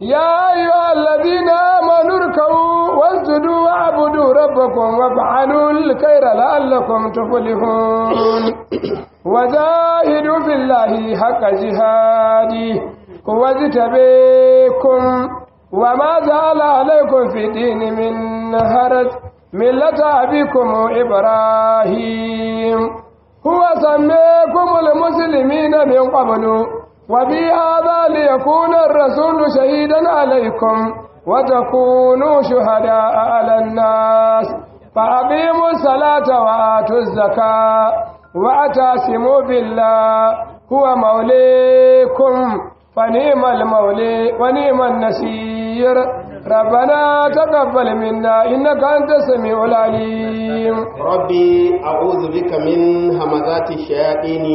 يا أيها الذين آمنوا اركعوا واسجدوا واعبدوا ربكم وافعلوا الخير لعلكم تفلحون وجاهدوا في الله حق جهاده هو اجتبيكم وما جعل عليكم في الدين من هرج ملة أبيكم إبراهيم هو سميكم المسلمين من قبل وفي هذا ليكون الرسول شهيدا عليكم وتكونوا شهداء على الناس فأقيموا الصلاة وآتوا الزكاة واعتصموا بالله هو موليكم فنعم المولي ونعم النصير ربنا تقبل منا إنك أنت السميع العليم ربي أعوذ بك من همزات الشياطين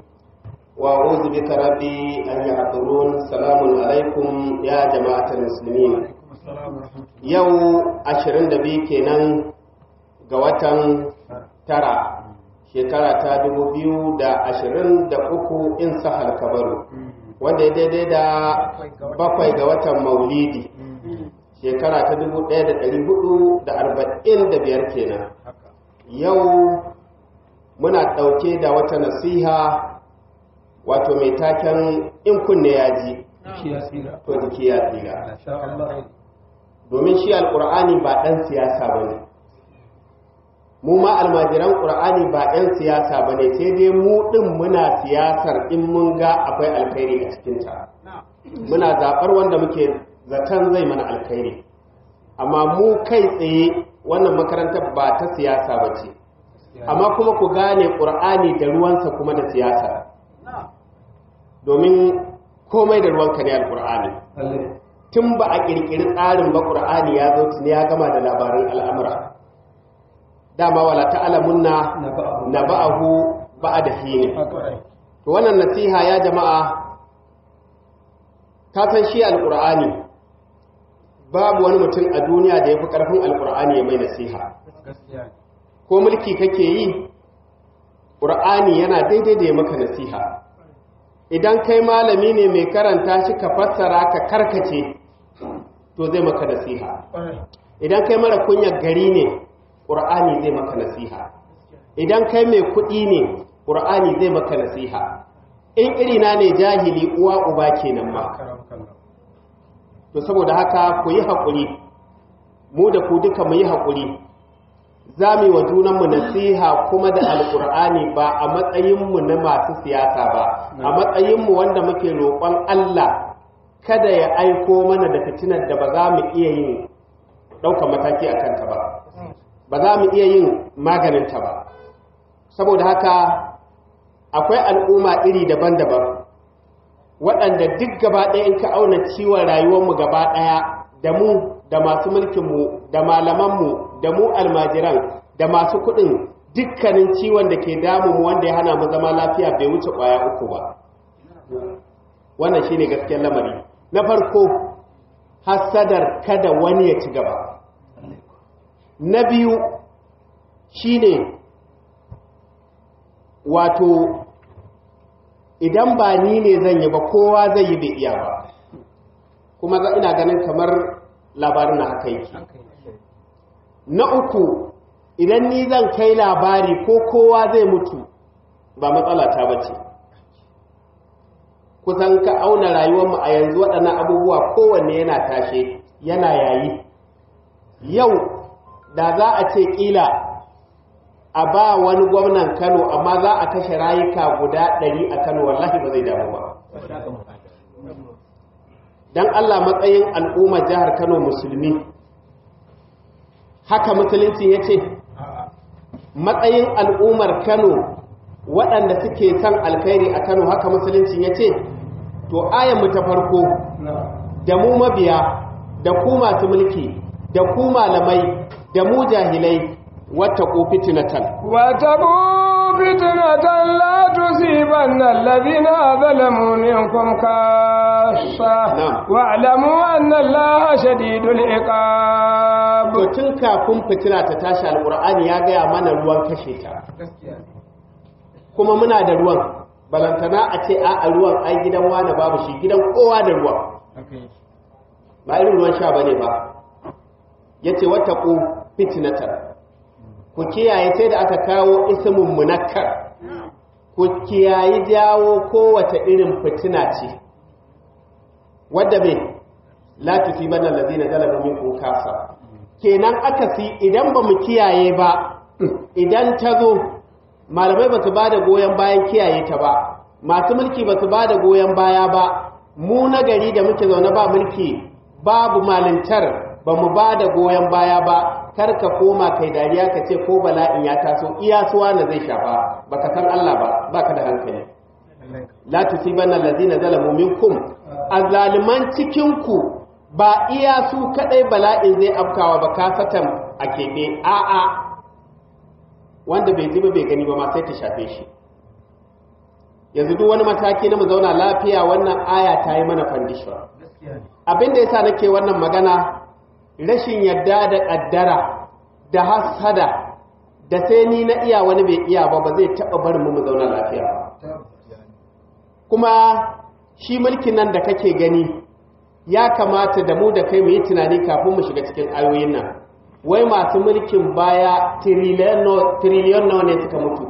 وأعوذ بك ربي أن يحضرون سلام عليكم يا جماعة المسلمين يو أشرين دبي كنان قوة ترى shekara ta dubu biyu da ashirin da uku in sahal kabaru wanda ya daidai da bakwai ga watan maulidi shekara ta dubu ɗaya da ɗari hudu da arba'in da biyar kenan yau muna ɗauke da wata nasiha wato mai taken in kunne ya ji to jiki ya tsira domin shi alƙur'ani ba ɗan siyasa ba ne mu ma almajiran ƙur'ani ba 'yan siyasa ba ne sai dai mu ɗin muna siyasar in mun ga akwai alkhairi a cikinta muna zaɓar wanda muke zaton zai mana alkhairi amma mu kai tsaye wannan makarantar ba ta siyasa ba ce amma kuma ku gane ƙur'ani da ruwansa kuma da siyasa domin komai da ruwanka ne alƙur'ani tun ba a ƙirƙiri tsarin ba ƙur'ani ya zo tuni ya gama da labarin al'amura dama wala ta'lamunna naba'ahu ba'da hin to wannan nasiha ya jama'a ka san shi alqur'ani babu wani mutum a duniya da yafi karfin alqur'ani ya mai nasiha ko mulki kake yi qur'ani yana daidai da ya maka nasiha idan kai malami ne mai karanta shi ka fassara ka karkace to zai maka nasiha idan kai mara kunyar gari ne ƙur'ani zai maka nasiha idan kai mai kuɗi ne ƙur'ani zai maka nasiha in irina ne jahili uwa uba kenan ma to saboda haka ku yi haƙuri mu da ku duka mu yi haƙuri za mu yi wa junanmu nasiha kuma da alƙur'ani ba a matsayinmu na masu siyasa ba a matsayinmu wanda muke roƙon Allah kada ya aiko mana da fitinar da ba za mu iya yin ɗaukar mataki a kanta ba ba za mu iya yin maganinta ba saboda haka akwai al'umma iri daban-daban waɗanda duk gaba ɗaya in ka auna ciwon rayuwarmu gaba ɗaya da mu da masu mulkinmu da malamanmu da mu almajiran da masu kuɗin dukkanin ciwon da ke damu wanda ya hana mu zama lafiya bai wuce ƙwaya uku ba wannan shine gaskiyar lamari na farko hassadar kada wani ya ci gaba na biyu shine wato idan ba ni ne zan yi ba kowa zai yi bai iya ba kuma ina ganin kamar labarin na haka yake na uku idan ni zan kai labari ko kowa zai mutu ba matsala ta bace kusan ka auna rayuwarmu a yanzu waɗannan abubuwa kowanne yana tashe yana yayi yau da za a ce ƙila a ba wani gwamnan kano amma za a kashe rayuka guda ɗari a kano wallahi ba zai damu ba don allah matsayin al'ummar jihar kano musulmi haka musulunci ya ce matsayin al'ummar kano waɗanda suke son alkhairi a kano haka musulunci ya ce to ayanmu ta farko da mu mabiya da ku masu mulki da ku malamai da mu jahilai wata ko fitinatan wata ko fitinatan la tusibanna alladhina zalamu minkum kassa wa'lamu anna allaha shadidul iqab to tun kafin fitina ta tashi alqur'ani ya gaya mana ruwan kashe ta kuma muna da ruwan balantana a ce a ruwan ai gidan wani babu shi gidan kowa da ruwan ba irin ruwan sha bane ba yace wattaqu fitnatan ku kiyaye sai da aka kawo ismun munakkar ku kiyayi jawo kowace irin fitina ce wadda me la tusibanna allazina zalamu minkum kasa kenan akasi idan ba mu kiyaye ba idan ta zo malamai ba su ba da goyon bayan kiyaye ta ba masu mulki ba su ba da goyon baya ba mu na gari da muke zaune ba mulki babu malintar ba mu ba da goyon baya ba kar ka koma kai dariya ka ce ko bala'in ya taso iya suwa na zai shafa baka san Allah ba baka da hankali la tusibanna allazina zalamu minkum azaliman cikin ku ba iya su kadai bala'in zai afkawa ba kasatan a keɓe a'a wanda bai ji ba bai gani ba ma sai ta shafe shi yanzu duk wani mataki na mu zauna lafiya wannan aya ta yi mana fandishwa abin da yasa nake wannan magana rashin yadda da ƙaddara da hasada da sai ni na iya wani bai iya ba ba zai taɓa barin mu mu zauna lafiya ba kuma shi mulkin nan da kake gani ya kamata da mu da kai mu yi tunani kafin mu shiga cikin ayoyin nan wai masu mulkin baya tiriliyon nawa ne suka mutu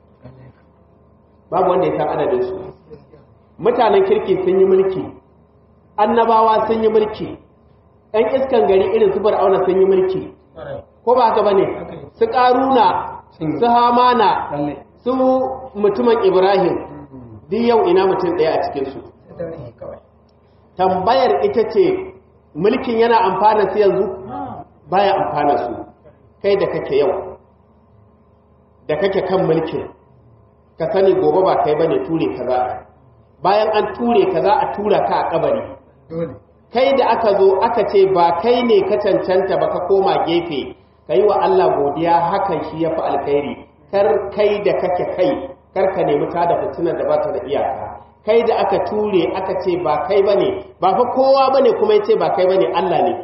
babu wanda ya san adadinsu mutanen kirki sun yi mulki annabawa sun yi mulki ‘yan iskan gari irin su auna sun yi mulki ko ba haka ba ne su ƙaruna su hamana su mutumin ibrahim duk yau ina mutum ɗaya a cikinsu tambayar ita ce mulkin yana amfana su yanzu baya amfana su kai da kake yau da kake kan mulkin ka sani gobe ba kai bane ture ka za bayan an ture ka za a tura ka a kabari kai da aka zo aka ce ba kai ne ka cancanta ba ka koma gefe ka yi wa Allah godiya hakan shi ya fi alkhairi kar kai da kake kai kar ka nemi ta da fitinar da ba ta da iyaka kai da aka ture aka ce ba kai bane ba fa kowa bane kuma ya ce ba kai bane Allah ne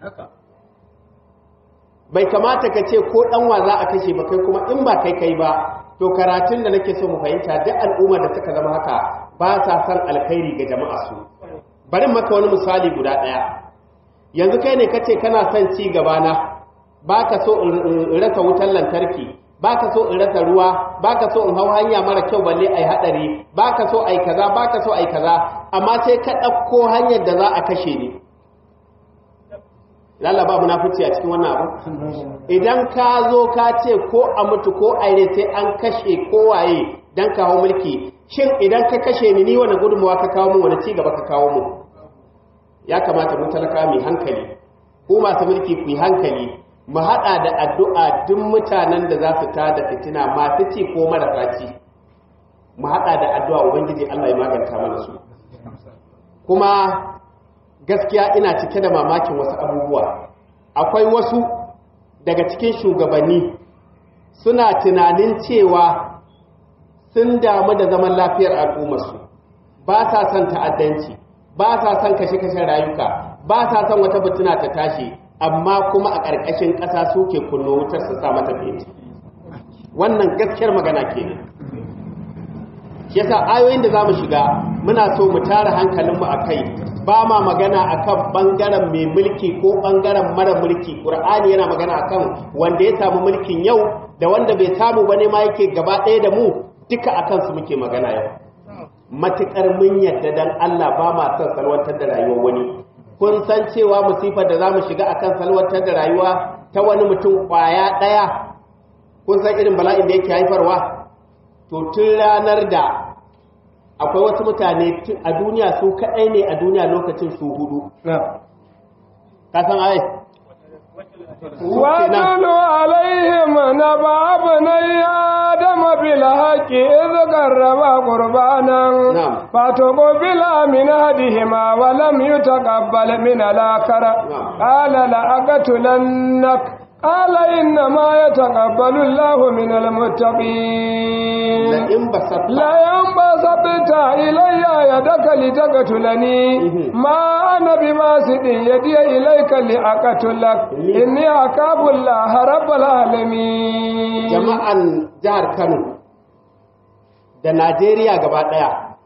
bai kamata ka ce ko ɗanwa za a kashe ba kai kuma in ba kai kai ba to karatun da nake so mu fahimta duk al'ummar da suka zama haka ba sa san alkhairi ga jama'a su bari maka wani misali guda ɗaya yanzu kai ne kace kana son ci gaba na baka so in rasa wutar lantarki baka so in rasa ruwa baka so in hau hanya mara kyau balle ai hadari baka so ai kaza baka so ai kaza amma sai ka ɗauko hanyar da za a kashe ni lalla ba munafici a cikin wannan abu idan ka zo ka ce ko a mutu ko a yi sai an kashe kowaye don kawo mulki shin idan ka kashe ni ni wani gudunmawa ka kawo mu wani ci gaba ka kawo mu ya kamata mu talaka mai hankali ko masu mulki ku yi hankali mu haɗa da addu'a duk mutanen da za su tada fitina masu ci ko marasa ci mu haɗa da addu'a ubangiji Allah ya maganta mana su kuma gaskiya ina cike da mamakin wasu abubuwa akwai wasu daga cikin shugabanni suna tunanin cewa sun damu da zaman lafiyar al'ummarsu ba sa son ta'addanci ba sa son kashe-kashen rayuka ba sa son wata butuna ta tashi amma kuma a ƙarƙashin ƙasa suke kunno wutar su sa mata fenti wannan gaskiyar magana kenan shi yasa ayoyin da za mu shiga muna so mu tara hankalinmu a kai ba ma magana akan bangaren mai mulki ko bangaren mara mulki ƙur'ani yana magana akan wanda ya samu mulkin yau da wanda bai samu ba ne ma yake gaba ɗaya da mu duka akan su muke magana yau matuƙar mun yadda dan Allah ba ma son salwantar da rayuwar wani kun san cewa musifar da za mu shiga akan salwantar da rayuwa ta wani mutum ƙwaya ɗaya kun san irin bala'in da yake haifarwa to tun ranar da akwai wasu mutane a duniya su kaɗai ne a duniya lokacin su hudu kasan ai واتل عليهم نبع ابني آدم بالحق إذ قربا قربانا نعم. فتقبل من أحدهما ولم يتقبل من الآخر نعم. قال لأقتلنك قال إنما يتقبل الله من المتقين la'in basata لئن بسطت إلي يدك لتقتلني ما أنا بباسط يدي إليك لأقتلك إني أخاف الله رب العالمين jama'an jihar Kano da Najeriya gaba ɗaya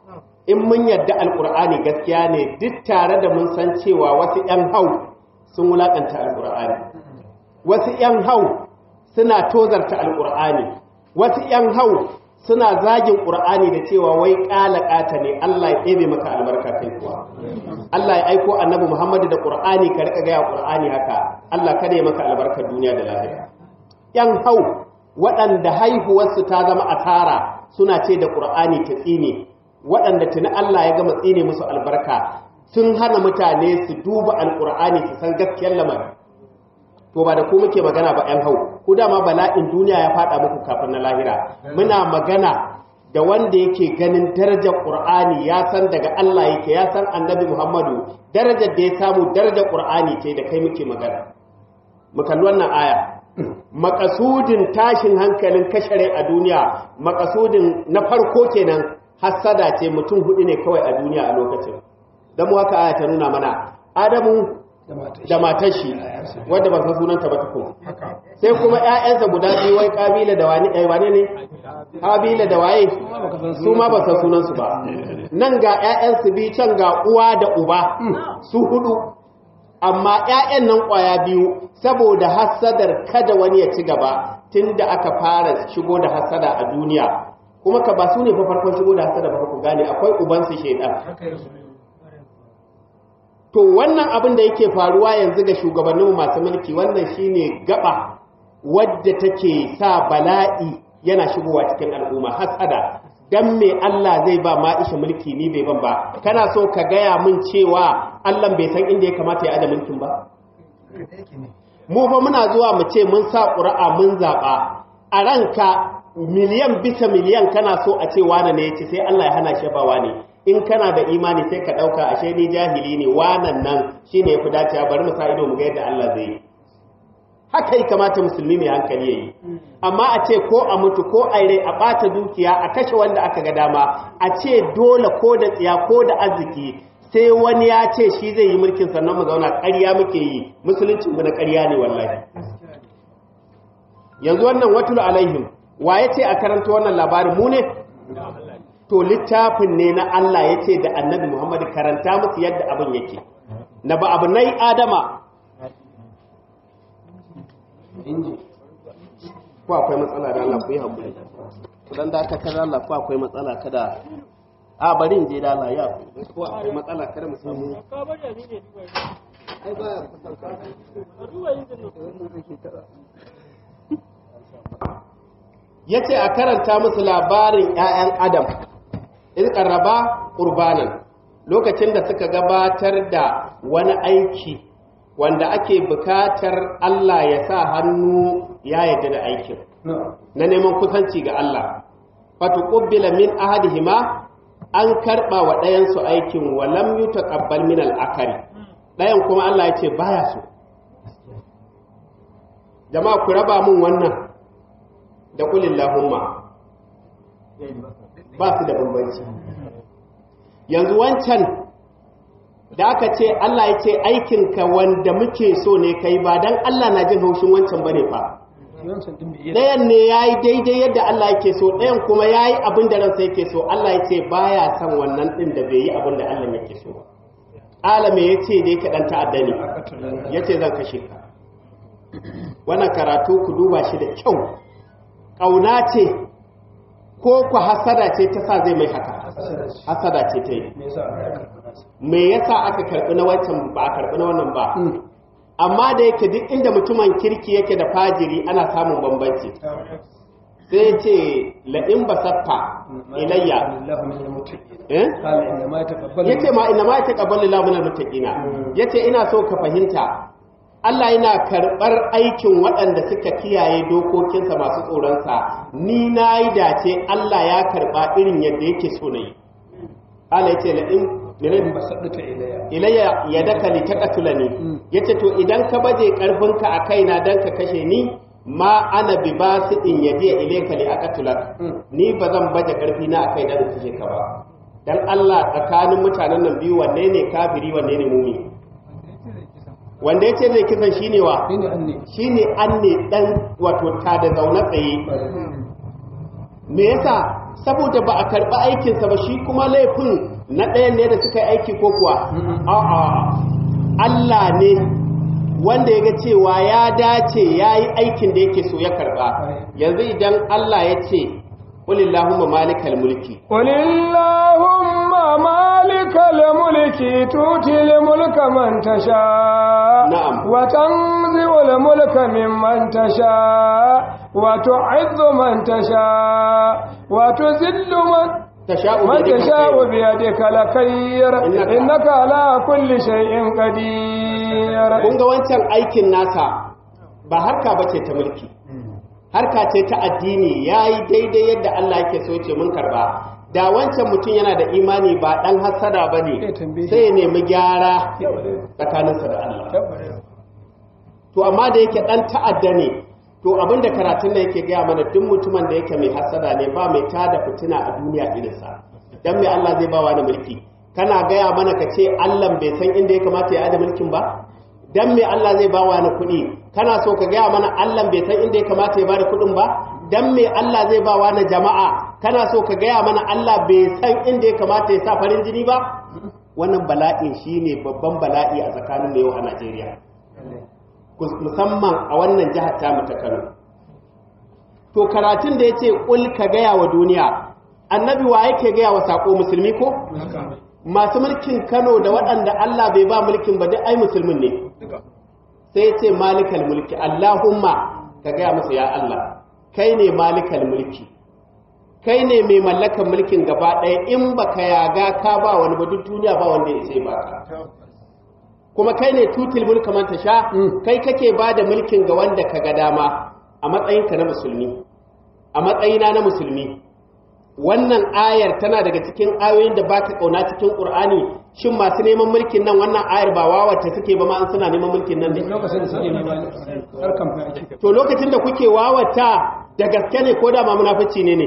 in mun yadda alkur'ani gaskiya ne duk tare da mun san cewa wasu 'yan hau sun wulakanta alkur'ani wasu 'yan hau suna tozarta alkur'ani wasu 'yan hau suna zagin ƙur'ani da cewa wai ƙala ƙata ne Allah ya ɗebe maka albarka kai kuwa Allah ya aiko annabi Muhammadu da ƙur'ani ka rika gaya ƙur'ani haka Allah kada ya maka albarkar duniya da lahira 'yan hau waɗanda haihuwarsu ta zama asara suna ce da ƙur'ani ta tsine waɗanda tuni Allah ya gama tsine musu albarka sun hana mutane su duba alƙur'ani su san gaskiyar lamarin to ba da ku muke magana ba ‘yan hau ku dama bala'in duniya ya faɗa muku kafin na lahira muna magana da wanda yake ganin darajar ƙur'ani ya san daga Allah yake ya san annabi Muhammadu darajar da ya samu darajar ƙur'ani ce da kai muke magana mu kalli wannan aya makasudin tashin hankalin kashare a duniya makasudin na farko kenan hassada ce mutum hudu ne kawai a duniya a lokacin don mu haka aya ta nuna mana adamu da matar shi wadda ba san sunanta ba tukun sai kuma ƴaƴansa guda biyu wai kabila da wani ɗaya wane ne kabila da waye su ma ba san sunansu ba nan ga ƴaƴansu biyu can ga uwa da uba su hudu amma ƴaƴan nan ƙwaya biyu saboda hassadar kada wani ya ci gaba tunda aka fara shigo da hassada a duniya kuma ka ba su ne fa farkon shigo da hassada ba ku gane akwai ubansu shaidan to wannan abin da yake faruwa yanzu ga shugabanninmu masu mulki wannan shine gaba wadda take sa bala'i yana shigowa cikin al'umma hasada dan me Allah zai ba Ma'isha mulki ni bai ban ba kana so ka gaya min cewa Allah bai san inda ya kamata ya ada mulkin ba mu fa muna zuwa mu ce mun sa ƙura'a mun zaɓa a ranka miliyan bisa miliyan kana so a ce wane ne ya ce sai Allah ya hana shi ba wane in kana da imani sai ka ɗauka ashe ni jahili ne wanan nan shi ne ya fi dacewa bari mu sa ido mu ga yadda Allah zai yi haka yi kamata musulmi mai hankali ya yi amma a ce ko a mutu ko a rai a ɓata dukiya a kashe wanda aka ga dama a ce dole ko da tsiya ko da arziki sai wani ya ce shi zai yi mulkin sannan mu zauna ƙarya muke yi musuluncin mu na ƙarya ne wallahi yanzu wannan watul alaihim wa ya ce a karanta wannan labarin mu ne to littafin ne na Allah ya ce da annabi Muhammadu karanta musu yadda abin yake na ba abu nai adama ko akwai matsala da Allah ku yi haƙuri dan da aka kada Allah ko akwai matsala kada a bari in je da Allah ya ko akwai matsala kada mu samu ai ba yace a karanta musu labarin ƴaƴan Adam in qarraba qurbanan lokacin da suka gabatar da wani aiki wanda ake bukatar Allah ya sa hannu ya yarda da aikin na neman kusanci ga Allah fatu qubbila min ahadihima an karba wa ɗayan su aikin wa lam yutaqabbal min al-akari ɗayan kuma Allah ya ce baya so jama'a ku raba mun wannan da kulillahumma ba su da bambanci yanzu wancan da aka ce Allah ya ce aikinka wanda muke so ne kai ba don Allah na jin haushin wancan bane fa ɗayan ne ya yi daidai yadda Allah yake so ɗayan kuma ya yi abin da ransa yake so Allah ya ce ba ya son wannan ɗin da bai yi abin da Allah yake so ba alame ya ce dai kaɗan ta'adda ne ya ce zan kashe ka wannan karatu ku duba shi da kyau ƙauna ce ko ku hasada ce ta sa zai mai haka hasada ce ta yi me yasa aka karɓi na wancan ba a karɓi na wannan ba amma da yake duk inda mutumin kirki yake da fajiri ana samun bambanci sai ce la'in basatta ilayya ya ce ma ina ma ya taƙabbar lillahi mutaƙina ya ce ina so ka fahimta Allah yana karɓar aikin waɗanda suka kiyaye dokokinsa masu tsoronsa ni na yi dace Allah ya karɓa irin yadda yake so na yi Allah ya ce la'in ilayya ya daka li taqatula ni yace to idan ka baje karfinka a kaina dan ka kashe ni ma ana bi basidin yadi ilayka li aqatulak ni bazan baje karfi na akai dan kashe ka ba dan Allah tsakanin mutanen nan biyu wanne ne kafiri wanne ne mumi wanda yace zai kisan shine wa shine anne dan wato ta da zaune tsaye me yasa saboda ba a karɓi aikinsa ba shi kuma laifin na ɗayan ne da suka yi aiki ko kuwa a'a Allah ne wanda ya ga cewa ya dace ya yi aikin da yake so ya karba yanzu idan Allah ya ce ƙulillahumma malikal mulki قل اللهم مالك الملك تؤتي الملك من تشاء نعم. وتنزع الملك ممن تشاء وتعز من تشاء وتذل من tasha'u من biyadika تشاء alkhairu. بيدك الخير إنك- إنك على كل شيء قدير kun ga wancan aikin nasa ba harka ba ce ta mulki harka ce ta addini ya yi daidai yadda Allah yake so ce mun karba da wancan mutum yana da imani ba ɗan hassada ba ne Ya tambaye shi. sai ya nemi gyara tsakaninsa da Allah to amma da yake ɗan ta'adda ne to abinda karatun da yake gaya mana duk mutumin da yake mai hassada ne ba mai tada fitina a duniya irinsa dan mai Allah zai bawa da mulki kana gaya mana ka ce Allah bai san inda ya kamata ya ada mulkin ba dan mai Allah zai bawa ni kuɗi kana so ka gaya mana Allah bai san inda ya kamata ya bada kuɗin ba dan mai Allah zai bawa na jama'a kana so ka gaya mana Allah bai san inda ya kamata ya sa farin jini ba wannan bala'in shine babban bala'i a tsakanin yau a Najeriya musamman a wannan jihar tamu ta Kano. To karatun da ya ce ƙul ka gaya wa duniya, annabi wa yake gaya wa saƙo musulmi ko? Masu mulkin Kano da waɗanda Allah bai ba mulkin ba duk ai musulmin ne. Sai ya ce malikal mulki, Allahumma ka gaya musu ya Allah, kai ne malikal mulki. Kai ne mai mallakan mulkin gaba ɗaya in baka yaga ka ba wani ba duk duniya ba wanda ya ce ba ka. kuma kai ne tutil mulka man tasha kai kake ba da mulkin ga wanda ka ga dama a matsayinka na musulmi a matsayina na musulmi wannan ayar tana daga cikin ayoyin da baka kauna cikin qur'ani shin masu neman mulkin nan wannan ayar ba wawace suke ba ma an suna neman mulkin nan ne lokacin da suke nema harkan fa ake to lokacin da kuke wawata da gaske ne ko da ma munafici ne ne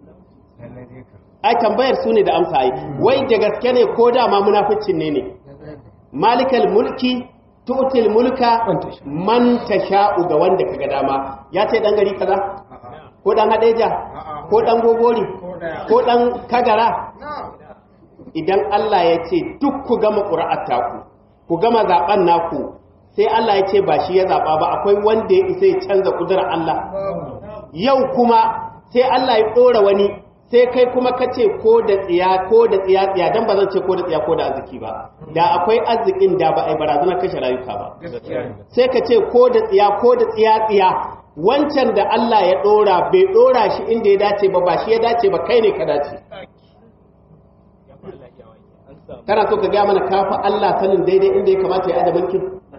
ai tambayar su ne da amsa ai wai da gaske ne ko da ma munaficin ne ne malikal mulki tu'til mulka Man tasha. man tasha'u ga wanda kaga dama ya ce dan gari kaza ko dan hadeja ko dan gogori ko dan kagara idan Allah ya ce duk ku gama ƙura'ar taku ku gama zaben naku sai Allah ya ce ba shi ya zaba ba akwai wanda ya isa ya canza kudurar Allah yau kuma sai Allah ya ɗora wani sai kai kuma ka ce ko da tsiya ko da tsiya tsiya dan ba zan ce ko da tsiya ko da arziki ba da akwai arzikin da ba a yi barazanar kashe rayuka ba sai ka ce ko da tsiya ko da tsiya tsiya wancan da Allah ya ɗora bai ɗora shi inda ya dace ba ba shi ya dace ba kai ne ka dace kana so ka gaya mana kafa Allah sanin daidai inda ya kamata ya ada mulkin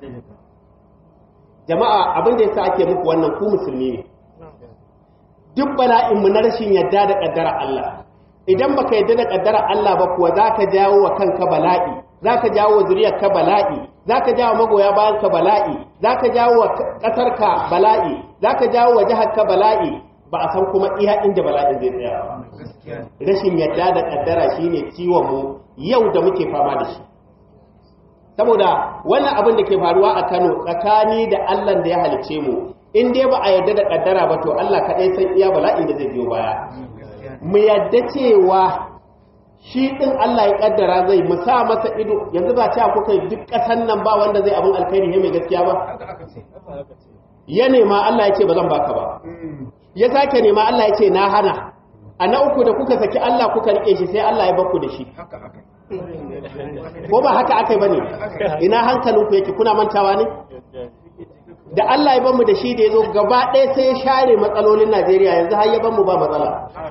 jama'a abin da yasa ake muku wannan ku musulmi ne duk bala'in mu na rashin yadda da kaddara Allah idan baka yadda da kaddara Allah ba kuwa zaka jawo wa kanka bala'i zaka jawo wa zuriyar ka bala'i zaka jawo magoya bayan ka bala'i zaka jawo wa kasar ka bala'i zaka jawo wa jihar ka bala'i ba a san kuma iya inda bala'in zai tsaya ba rashin yadda da kaddara shine ciwon mu yau da muke fama da shi saboda wannan abin da ke faruwa a Kano tsakani da Allah da ya halice mu in dai ba a yarda da kaddara ba to Allah kaɗai san iya bala'in da zai biyo baya mu yadda cewa shi ɗin Allah ya kaddara zai mu sa masa ido yanzu ba cewa kuka yi duk ƙasan nan ba wanda zai abin alkhairi ne mai gaskiya ba ya nema Allah ya ce ba zan baka ba ya sake nema Allah ya ce na hana a na uku da kuka saki Allah kuka rike shi sai Allah ya bakku da shi ko ba haka aka yi ba ne ina hankalinku yake kuna mantawa ne da Allah ya bamu da shi da ya zo gaba ɗaya sai ya share matsalolin Najeriya yanzu har ya bamu ba matsala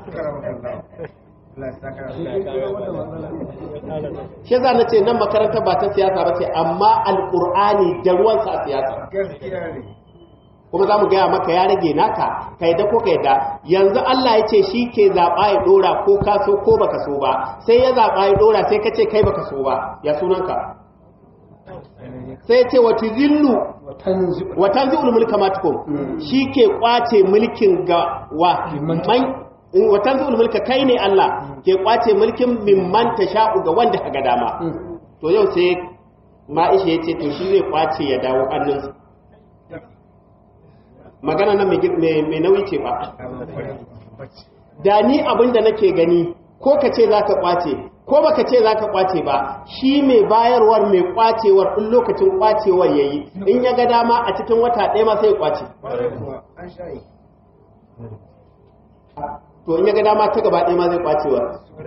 shi za na ce nan makaranta ba ta siyasa ba ce amma alƙur'ani da ruwansa a siyasa kuma za mu gaya maka ya rage naka ka yadda ko ka yadda yanzu Allah ya ce shi ke zaɓa ya ɗora ko ka so ko baka so ba sai ya zaɓa ya ɗora sai ka ce kai baka so ba ya sunanka sai ya ce wata zillu watan zi'ul mulka matukum shi ke kwace mulkin ga wa man watan zi'ul mulka kai ne Allah ke kwace mulkin mimman sha'u ga wanda ka ga dama to yau sai ma'isha ya ce to shi zai kwace ya dawo hannunsa magana nan mai nauyi ce ba da ni abin da nake gani ko ka ce za ka kwace ko baka ce za ka kwace ba shi mai bayarwar mai kwacewar in lokacin kwacewar ya yi in ya ga dama a cikin wata ɗaya ma sai ya kwace to in ya ga dama ta gaba ɗaya ma zai kwacewar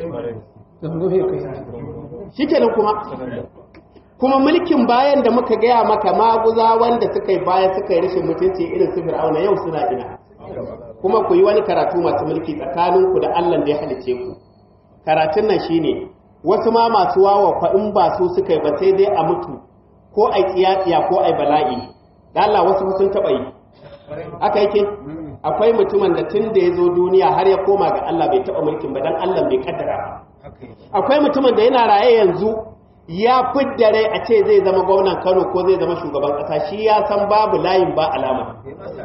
shi kenan kuma kuma mulkin bayan da muka gaya maka maguza wanda suka yi baya suka yi rashin mutunci irin su fir'auna yau suna ina kuma ku yi wani karatu masu mulki tsakaninku da allah da ya halice ku karatun nan shine wasu ma masu wawa fa in ba su suka yi ba sai dai a mutu ko ai tsiyatsiya ko ai bala'i da Allah wasu sun taba yi aka yake akwai mutumin da tun da ya zo duniya har ya koma ga Allah bai taba mulkin ba dan Allah bai kaddara ba akwai mutumin da yana raye yanzu ya fidda rai a ce zai zama gwamnan Kano ko zai zama shugaban kasa shi ya san babu layin ba alama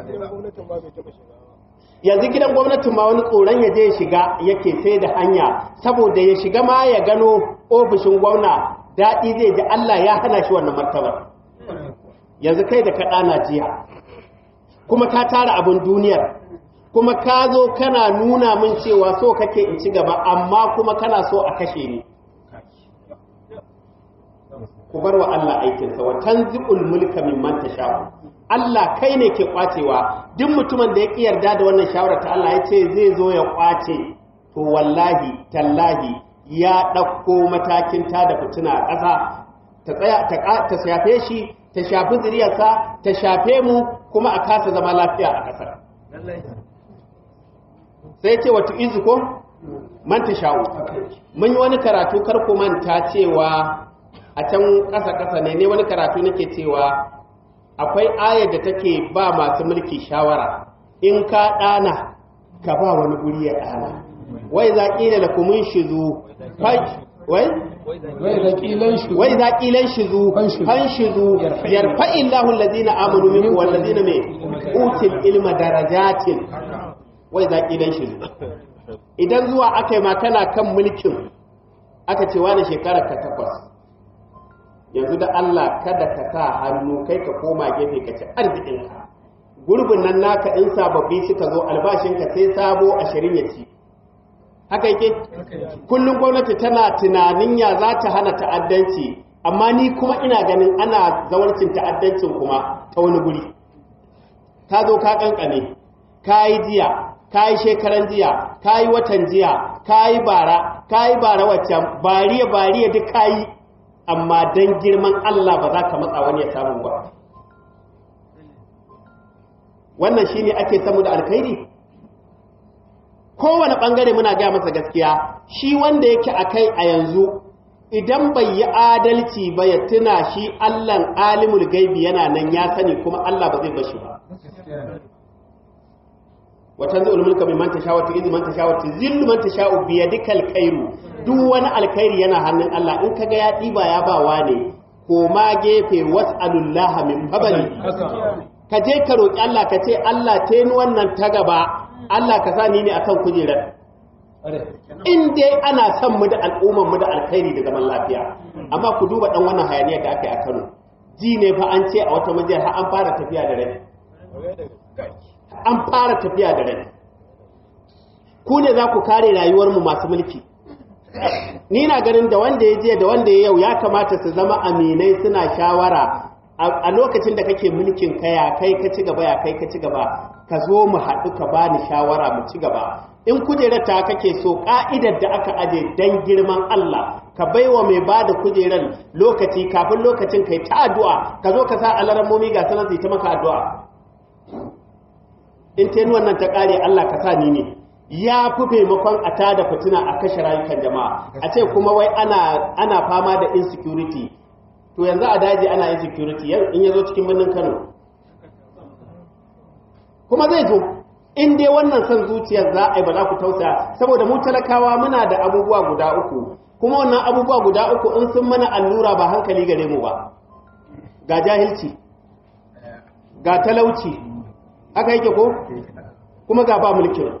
yanzu gidan gwamnatin ma wani tsoron ya je ya shiga yake sai da hanya saboda ya shiga ma ya gano ofishin gwamna daɗi zai ji Allah ya hana shi wannan martabar yanzu kai da ka ɗana jiya kuma ka tara abin duniyar kuma ka zo kana nuna min cewa so kake in ci gaba amma kuma kana so a kashe ni ku bar wa Allah aikinsa wa tanzi'ul mulka mimman tasha'u Allah kai ne ke kwacewa duk mutumin da ya ki yarda da wannan shawara ta Allah ya ce zai zo ya kwace to wallahi tallahi ya ɗauko matakin ta da fitina a ƙasa ta tsaya ta shafe shi ta shafi zuriyarsa ta shafe mu kuma a kasa zama lafiya a ƙasar sai ce wata izu ko man ta sha'u mun yi wani karatu kar ku manta cewa a can ƙasa-ƙasa ne ne wani karatu nake cewa akwai ayar da take ba masu mulki shawara in ka ɗana ka ba wani guri ya ɗana wai za ƙila da kumin shizu wai wai za ƙilan shizu fan shizu yarfa illahun lazina amanu minku wal lazina mai util ilma darajatin wai za ƙilan shizu idan zuwa aka yi ma kana kan mulkin aka ce wani shekarar ka takwas yanzu da Allah kada ka sa hannu kai ka koma gefe ka ci arzikinka gurbin nan naka in sababbi suka zo albashinka sai sabo ashirin ya ci haka yake kullum gwamnati tana tunanin ya za ta hana ta'addanci amma ni kuma ina ganin ana zawarcin ta'addancin kuma ta wani guri ka zo ka kankane ka yi jiya ka yi shekaran jiya ka yi watan jiya ka yi bara ka yi bara waccan bariya bariya duk ka yi amma don girman Allah ba za ka matsa wani ya samu ba wannan shi ne ake samu da alkhairi kowane ɓangare muna gaya masa gaskiya shi wanda yake a kai a yanzu idan bai yi adalci ba ya tuna shi Allahn alimul gaibi yana nan ya sani kuma Allah ba zai bashi ba watan zai ulmulka mai manta shawatu izi manta shawatu zillu manta sha'u biya dukkan kairu duk wani alkhairi yana hannun Allah in kaga ya ɗiba ya ba wa ne ko ma gefe was'alullaha min fadli ka je ka roki Allah ka ce Allah ta ni wannan ta gaba Allah ka sa ni ne akan kujerar in dai ana son mu da al'umman mu da alkhairi da zaman lafiya amma ku duba dan wannan hayaniyar da aka yi a Kano ji ne fa an ce a wata majiyar har an fara tafiya da rai an fara tafiya da rai ku ne za ku kare rayuwarmu masu mulki ni na ganin da wanda ya je da wanda ya yau ya kamata su zama aminai suna shawara a lokacin da kake mulkin ka ya kai ka ci gaba ya kai ka ci gaba ka zo mu haɗu ka bani shawara mu ci gaba in kujerar ta kake so ka'idar da aka aje dan girman Allah ka baiwa mai ba da kujerar lokaci kafin lokacin kai ta addu'a ka zo ka sa alarammomi ga sanar ta maka addu'a in ta wannan ta ƙare Allah ka sa ni ne ya fi maimakon a tada fitina a kashe rayukan jama'a a ce kuma wai ana fama da insecurity to yanzu a daji ana insecurity in ya zo cikin birnin Kano kuma zai zo in dai wannan son zuciyar za a yi ba za ku tausaya saboda mu talakawa muna da abubuwa guda uku kuma wannan abubuwa guda uku in sun mana allura ba hankali gare mu ba ga jahilci ga talauci haka yake ko kuma ga ba mulkin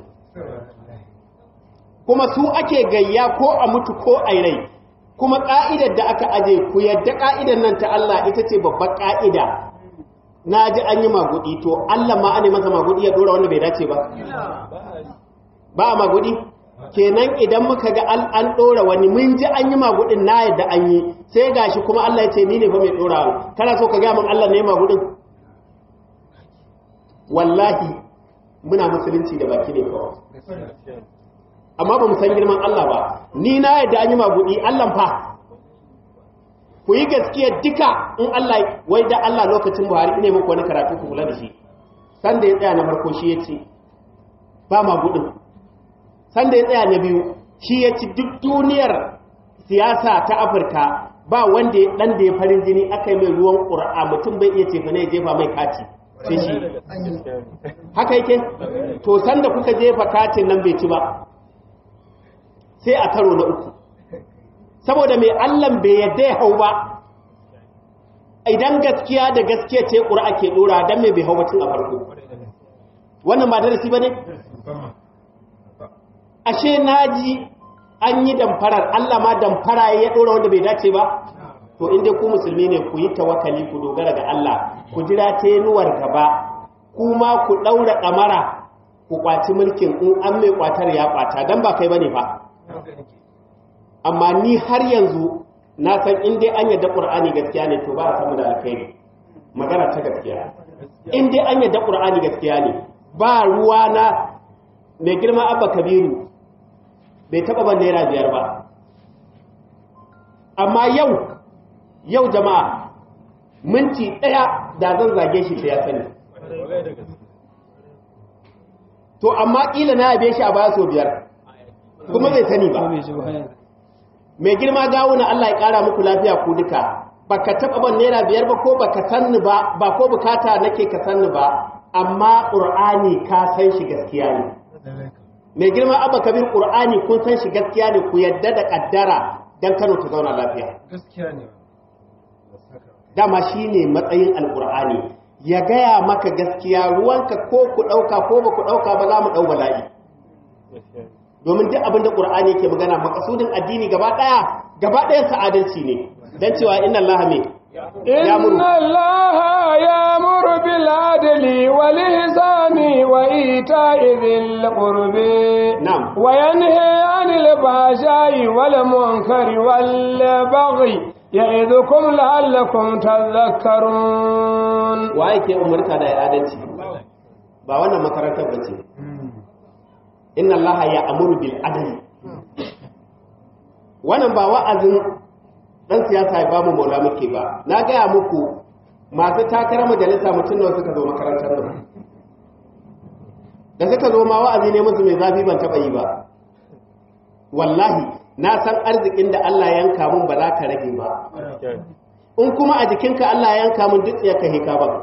kuma su ake gayya ko a mutu ko a rai kuma ka'idar da aka aje ku yadda ka'idar nan ta Allah ita ce babbar ka'ida na ji an yi magudi to Allah ma ane masa magudi ya dora wanda bai dace ba ba a magudi kenan idan muka ga an ɗora wani mun ji an yi magudin na yadda an yi sai gashi kuma Allah ya ce ni ne fa mai ɗora kana so ka gaya min Allah ne magudin wallahi muna musulunci da baki ne kawai amma ba mu san girman Allah ba ni na yadda an yi magudi Allah fa ku yi gaskiya duka in Allah wai da Allah lokacin Buhari ne muku wani karatu ku kula da shi san da ya tsaya na farko shi ya ce ba magudin san da ya tsaya na biyu shi ya ci duk duniyar siyasa ta Afirka ba wanda ya dan da ya farin jini aka yi mai ruwan ƙura'a mutum bai iya cefa ne ya jefa mai kati sai shi haka yake to sanda kuka jefa katin nan bai ci ba sai a karo na uku saboda mai allan bai yadda ya hau ba idan gaskiya da gaskiya ce ƙura ke ɗora don mai bai hau batun a farko wannan ba darasi ba ne ashe naji an yi damfarar allah ma damfara ya ɗora wanda bai dace ba to inda ku musulmi ne ku yi tawakali ku dogara ga allah ku jira tenuwar gaba kuma ku ɗaura ɗamara ku kwaci mulkin in an mai kwatar ya kwata don ba kai ba ne fa amma ni har yanzu na san in dai an yadda ƙur'ani gaskiya ne to ba a samu da alkhairi magana ta gaskiya in dai an yadda ƙur'ani gaskiya ne ba ruwa na mai girma abba kabiru bai taɓa ban naira biyar ba amma yau yau jama'a minti ɗaya da zan zage shi sai ya sani to amma ƙila na yabe shi a baya so biyar kuma bai sani ba mai girma gawuna Allah ya ƙara muku lafiya ku duka baka taɓa ban naira biyar ba ko baka sanni ba ba ko bukata nake ka sanni ba amma ƙur'ani ka san shi gaskiya ne mai girma abba kabir ƙur'ani kun san shi gaskiya ne ku yadda da ƙaddara don kano ta zauna lafiya dama shi ne matsayin alƙur'ani ya gaya maka gaskiya ruwanka ko ku ɗauka ko ba ku ɗauka ba za mu ɗau bala'i domin duk abinda ƙur'ani yake magana makasudin addini gaba ɗaya gaba ɗaya sa'adalci ne don cewa inna Allah me inna Allah ya'muru bil adli wal ihsani wa ita'i dhil qurbi na'am wa yanha 'anil fahsha'i wal munkari wal baghi ya'idukum la'allakum tadhakkarun wa yake umarta da adalci ba wannan makarantar bace inna Allah ya amuru bil adli wannan ba wa'azin dan siyasa ya bamu maula muke ba na gaya muku masu takarar majalisa mutum nawa suka zo makarantar nan da suka zo ma wa'azi ne musu mai zafi ban taba yi ba wallahi na san arzikin da Allah ya yanka mun ba za ka rage ba in kuma a jikinka Allah ya yanka mun duk tsiyar ka heka ba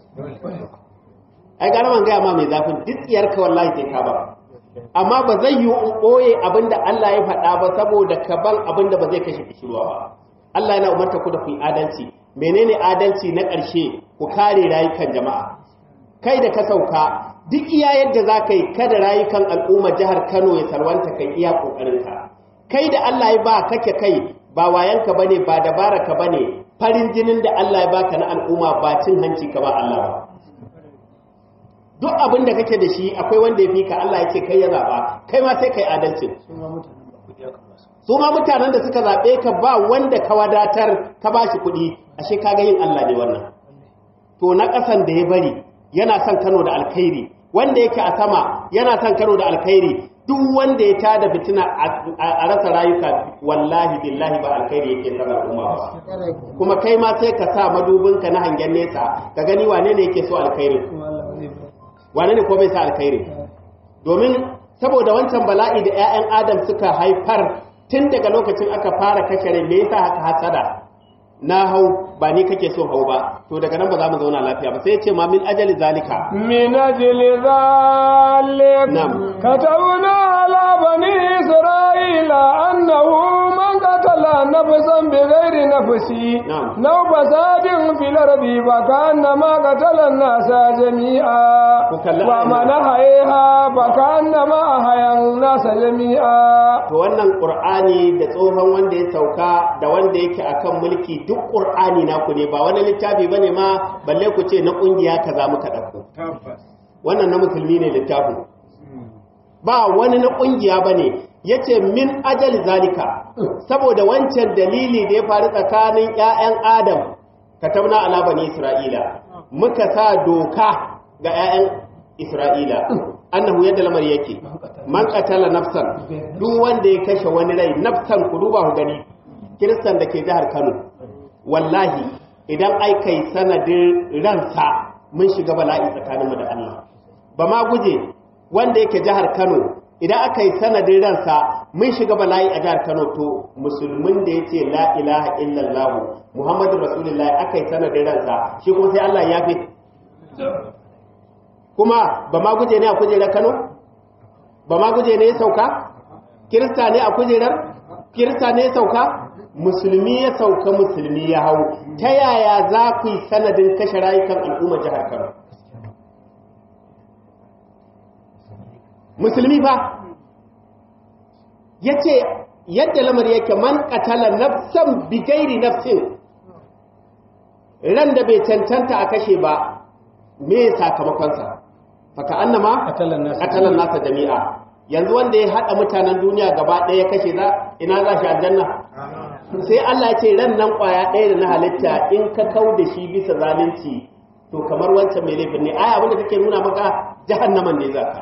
ai gara man gaya ma mai zafin duk tsiyar ka wallahi sai ka ba amma ba zai yi in ɓoye abin da Allah ya faɗa ba saboda ka ban abin da ba zai kashe kishirwa ba Allah yana umarta ku da ku yi adalci menene adalci na ƙarshe ku kare rayukan jama'a kai da ka sauka duk iya yadda za ka yi kada rayukan al'umma jihar Kano ya sarwanta kai iya ƙoƙarinka kai da Allah ya ba kake kai ba wayanka bane ba dabaraka bane farin jinin da Allah ya baka na al'umma ba cin hanci ka ba Allah ba duk abin da kake da shi akwai wanda ya fi ka Allah ya ce kai ya zaɓa kai ma sai kai adalci su ma mutanen da suka zaɓe ka ba wanda ka wadatar ka ba shi kuɗi ashe ka ga yin Allah ne wannan to na ƙasan da ya bari yana son Kano da alkhairi wanda yake a sama yana son Kano da alkhairi duk wanda ya tada fitina a rasa rayuka wallahi billahi ba alkhairi yake son al'umma ba kuma kai ma sai ka sa madubinka na hangen nesa ka gani wane ne yake so alkhairi wane ne ko bai sa alkhairi domin saboda wancan bala'i da 'ya'yan adam suka haifar tun daga lokacin aka fara kashe me yasa haka hasada na hau ba ni kake so hau ba to daga nan ba za mu zauna lafiya ba sai ya ce ma min ajali zalika min ajli zalik Na'am. katabna ala bani isra'ila annahu man qatala nafsan bighairi nafsi Na'am. law fasadin fil ardi fa kana ma qatala an-nasa jami'a Ku kalli wa ayan man nan. ahyaha fa kana ma ahya an-nasa jami'a to wannan qur'ani da tsohon wanda ya sauka da wanda yake akan mulki duk qur'ani naku ne ba wani littafi bane ma balle ku ce na kungiya kaza muka dauko wannan na musulmi ne littafin ba wani na kungiya bane yace min ajal zalika saboda wancan dalili da ya faru tsakanin ƴaƴan Adam katabna ala bani Isra'ila muka sa doka ga ƴaƴan Isra'ila annahu yadda lamar yake man qatala nafsan duk wanda ya kashe wani rai nafsan ku duba ku gani kiristan da ke jihar Kano wallahi idan ai kai sanadin ransa mun shiga bala'i tsakaninmu da Allah ba ma guje wanda yake jihar Kano idan aka yi sanadin ransa mun shiga bala'i a jihar Kano to musulmin da yace la ilaha illallah Muhammadu Rasulullahi aka yi sanadin ransa shi kuma sai Allah ya fi kuma ba ma guje ne a kujerar Kano ba ma guje ne ya sauka kirista ne a kujerar kirista ne ya sauka musulmi ya sauka musulmi ya hau ta yaya za ku yi sanadin kashe rayukan al'umma jihar Kano musulmi fa ya ce yadda lamar yake man katala nafsan bigairi nafsin ran da bai cancanta a kashe ba me sakamakonsa faka annama katalan nasa jami'a yanzu wanda ya haɗa mutanen duniya gaba ɗaya ya kashe za ina za shi aljanna sai Allah ya ce ran nan ƙwaya ɗaya da na halitta in ka kau da shi bisa zalunci to kamar wancan mai laifin ne ai abinda take nuna maka jahannaman ne za ka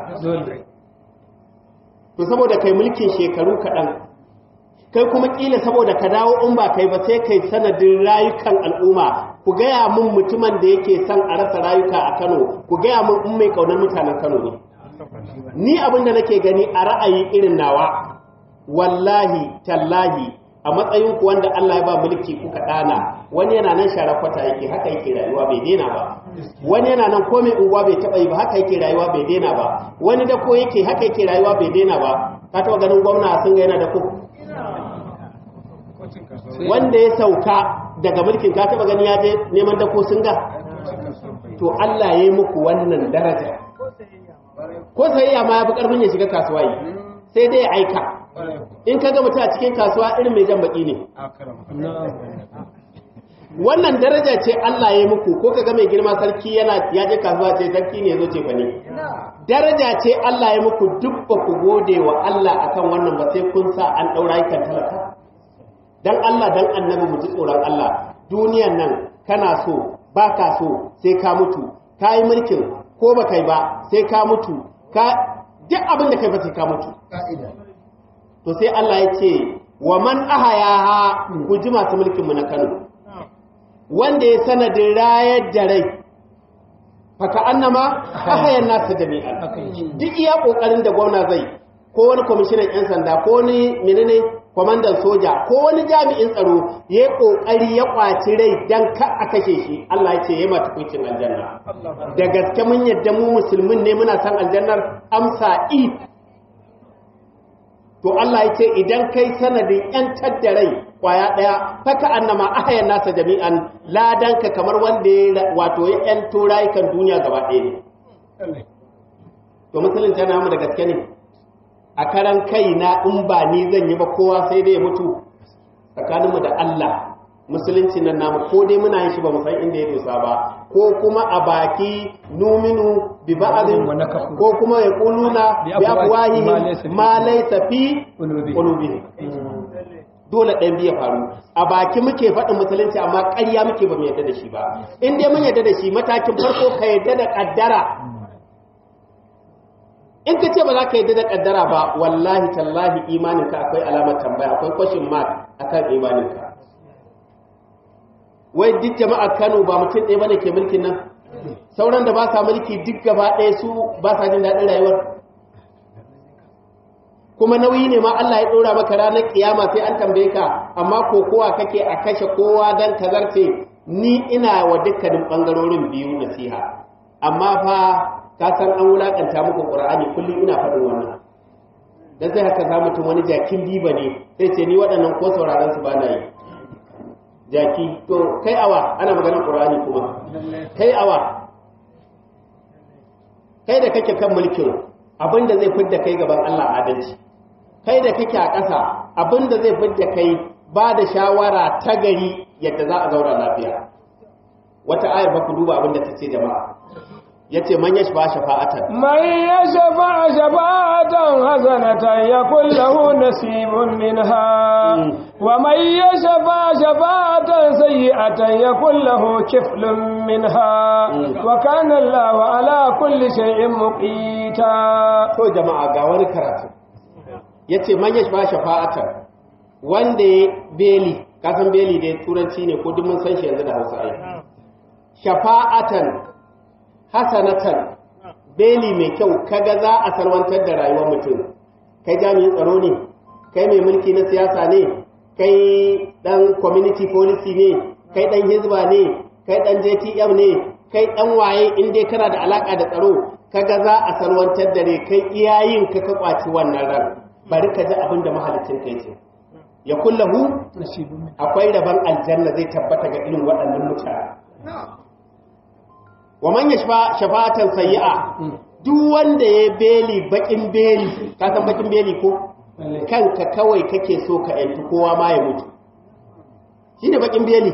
to saboda kai mulkin shekaru kaɗan kai kuma ƙila saboda ka dawo in ba kai ba sai kai sanadin rayukan al'umma ku gaya mun mutumin da yake son a rasa rayuka a kano ku gaya mun in mai ƙaunar mutanen kano ne ni abin da nake gani a ra'ayi irin nawa wallahi tallahi a matsayin ku wanda Allah ya ba mulki kuka dana wani yana nan share kwata yake haka yake rayuwa bai dena ba wani yana nan komai unguwa bai taba yi ba haka yake rayuwa bai dena ba wani da ko yake haka yake rayuwa bai dena ba ka taba ganin gwamna sun ga yana da ku wanda ya sauka daga mulkin ka taba gani ya je neman da ko sun ga to Allah ya yi muku wannan daraja ko sayayya ma ya fi karfin ya shiga kasuwa yi sai dai ya aika in ka ga mutum a cikin kasuwa irin mai jan baki ne wannan daraja ce Allah ya muku ko ka ga mai girma sarki yana ya je kasuwa ce sarki ne zo ce fa ne daraja ce Allah ya muku duk ba ku gode wa Allah akan wannan ba sai kun sa an daura kan talaka dan Allah dan annabi mu ji tsoron Allah duniyan nan kana so baka so sai ka mutu kai mulkin ko ba kai ba sai ka mutu ka duk abin da kai ba sai ka mutu to sai Allah ya ce wa man ahayaha ku ji masu mulkin mu na Kano wanda ya sanadin rayar da rai faka annama ahayan nasu jami'an duk iya kokarin da gwamna zai ko wani kwamishinan yan sanda ko wani menene kwamandan soja ko wani jami'in tsaro ya kokari ya kwaci rai dan ka a kashe shi Allah ya ce ya mata kucin aljanna da gaske mun yadda mu musulmin ne muna san aljannar amsa i to Allah ya ce idan kai sanadin ‘yantar da rai kwaya ɗaya faka annama ahayan nasa jami'an ladanka kamar wanda ya wato ya ‘yanto rayukan duniya gaba ɗaya ne. To musulun ta namu da gaske ne, a karan kai na in ba ni zan yi ba kowa sai dai ya mutu tsakaninmu da Allah musulunci nan namu ko dai muna yin shi ba mu san inda ya dosa ba ko kuma a baki numinu bi ba'adin ko kuma ya kuluna bi afwahihim ma laysa fi qulubihim dole ɗan biya faru a baki muke faɗin musulunci amma ƙarya muke ba mu yadda da shi ba in dai mun yadda da shi matakin farko ka yadda da ƙaddara in ka ce ba za ka yadda da ƙaddara ba wallahi tallahi imaninka akwai alamar tambaya akwai question mark akan imaninka wai duk jama'a Kano ba mutum ɗaya bane ke mulkin nan sauran da ba sa mulki duk gaba ɗaya su ba sa jin daɗin rayuwar kuma nauyi ne ma Allah ya ɗora maka ranar kiyama sai an tambaye ka amma ko kowa kake a kashe kowa dan kazarce ni ina wa dukkanin ɓangarorin biyu nasiha amma fa ka san an wulakanta muku Qur'ani kullum ina faɗin wannan dan sai haka za mutum wani jakin diba ne sai ce ni waɗannan ko sauraron su ba na yi jaki to kai awa ana maganar ƙur'ani kuma kai awa kai da kake kan mulkin abinda zai fidda kai gaban Allah adalci kai da kake a ƙasa abinda zai fidda kai ba da shawara ta gari yadda za a zaura lafiya wata ayar ba ku duba abinda ta ce jama'a yace man yashfa shafa'atan من يشفع شفاعة حسنة يكن له نصيب منها مم. ومن يشفع شفاعة سيئة يكن له كفل منها مم. وكان الله على كل شيء مقيتا to jama'a ga wani karatu yace man yashfa shafa'atan wanda ya beli kasan beli dai turanci ne ko duk mun san shi yanzu da Hausa ai shafa'atan hasanatan beli mai kyau kaga za a salwantar da rayuwar mutum kai jami'in tsaro ne kai mai mulki na siyasa ne kai dan community policy ne kai dan hizba ne kai dan JTM ne kai dan waye in dai kana da alaka da tsaro kaga za a salwantar da rai kai iyayin ka ka kwaci wannan ran bari ka ji abin da mahalicin kai ce ya kullahu akwai rabon aljanna zai tabbata ga irin waɗannan mutane wa man yashfa shafa'atan sayyi'a duk wanda ya beli bakin beli ka san bakin beli ko kanka kawai kake so ka yantu kowa ma ya mutu shine bakin beli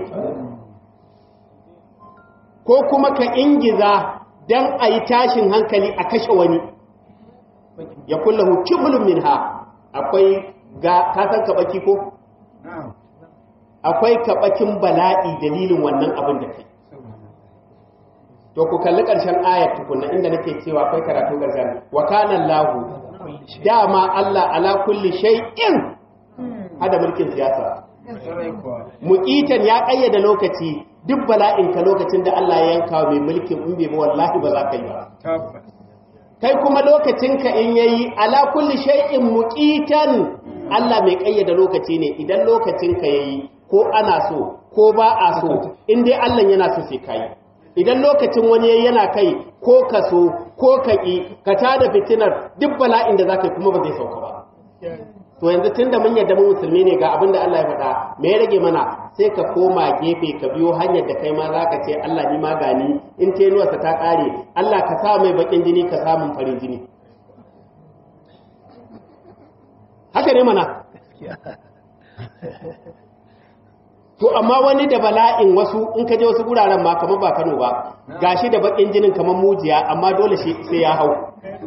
ko kuma ka ingiza dan a yi tashin hankali a kashe wani ya kullahu kibulun minha akwai ga ka san ka baki ko akwai kaɓakin bala'i dalilin wannan abin da kai to ku kalli ƙarshen ayat tukunna inda nake cewa akwai karatu ƙarshen wa kana lahu dama Allah ala kulli shay'in hada mulkin siyasa muqitan ya kayyada lokaci duk bala'in ka lokacin da Allah ya yanka mai mulkin in bai ba wallahi ba za ka yi ba kai kuma lokacin ka in yayi ala kulli shay'in muqitan Allah mai kayyada lokaci ne idan lokacin ka yayi ko ana so ko ba a so in dai Allah yana so sai kai idan lokacin wani yayi yana kai ko ka so ko ka ki ka tada fitinar duk bala'in da zaka yi kuma ba zai sauka ba to yanzu tunda mun yarda mun musulmi ne ga abin da Allah ya faɗa me ya rage mana sai ka koma gefe ka biyo hanyar da kai ma zaka ce Allah ni ma gani in tenuwarsa ta kare Allah ka sa mai bakin jini ka samun farin jini haka ne mana to amma wani da bala'in wasu in ka je wasu guraren ma kamar ba Kano ba gashi da bakin jinin kamar mujiya amma dole shi sai ya hau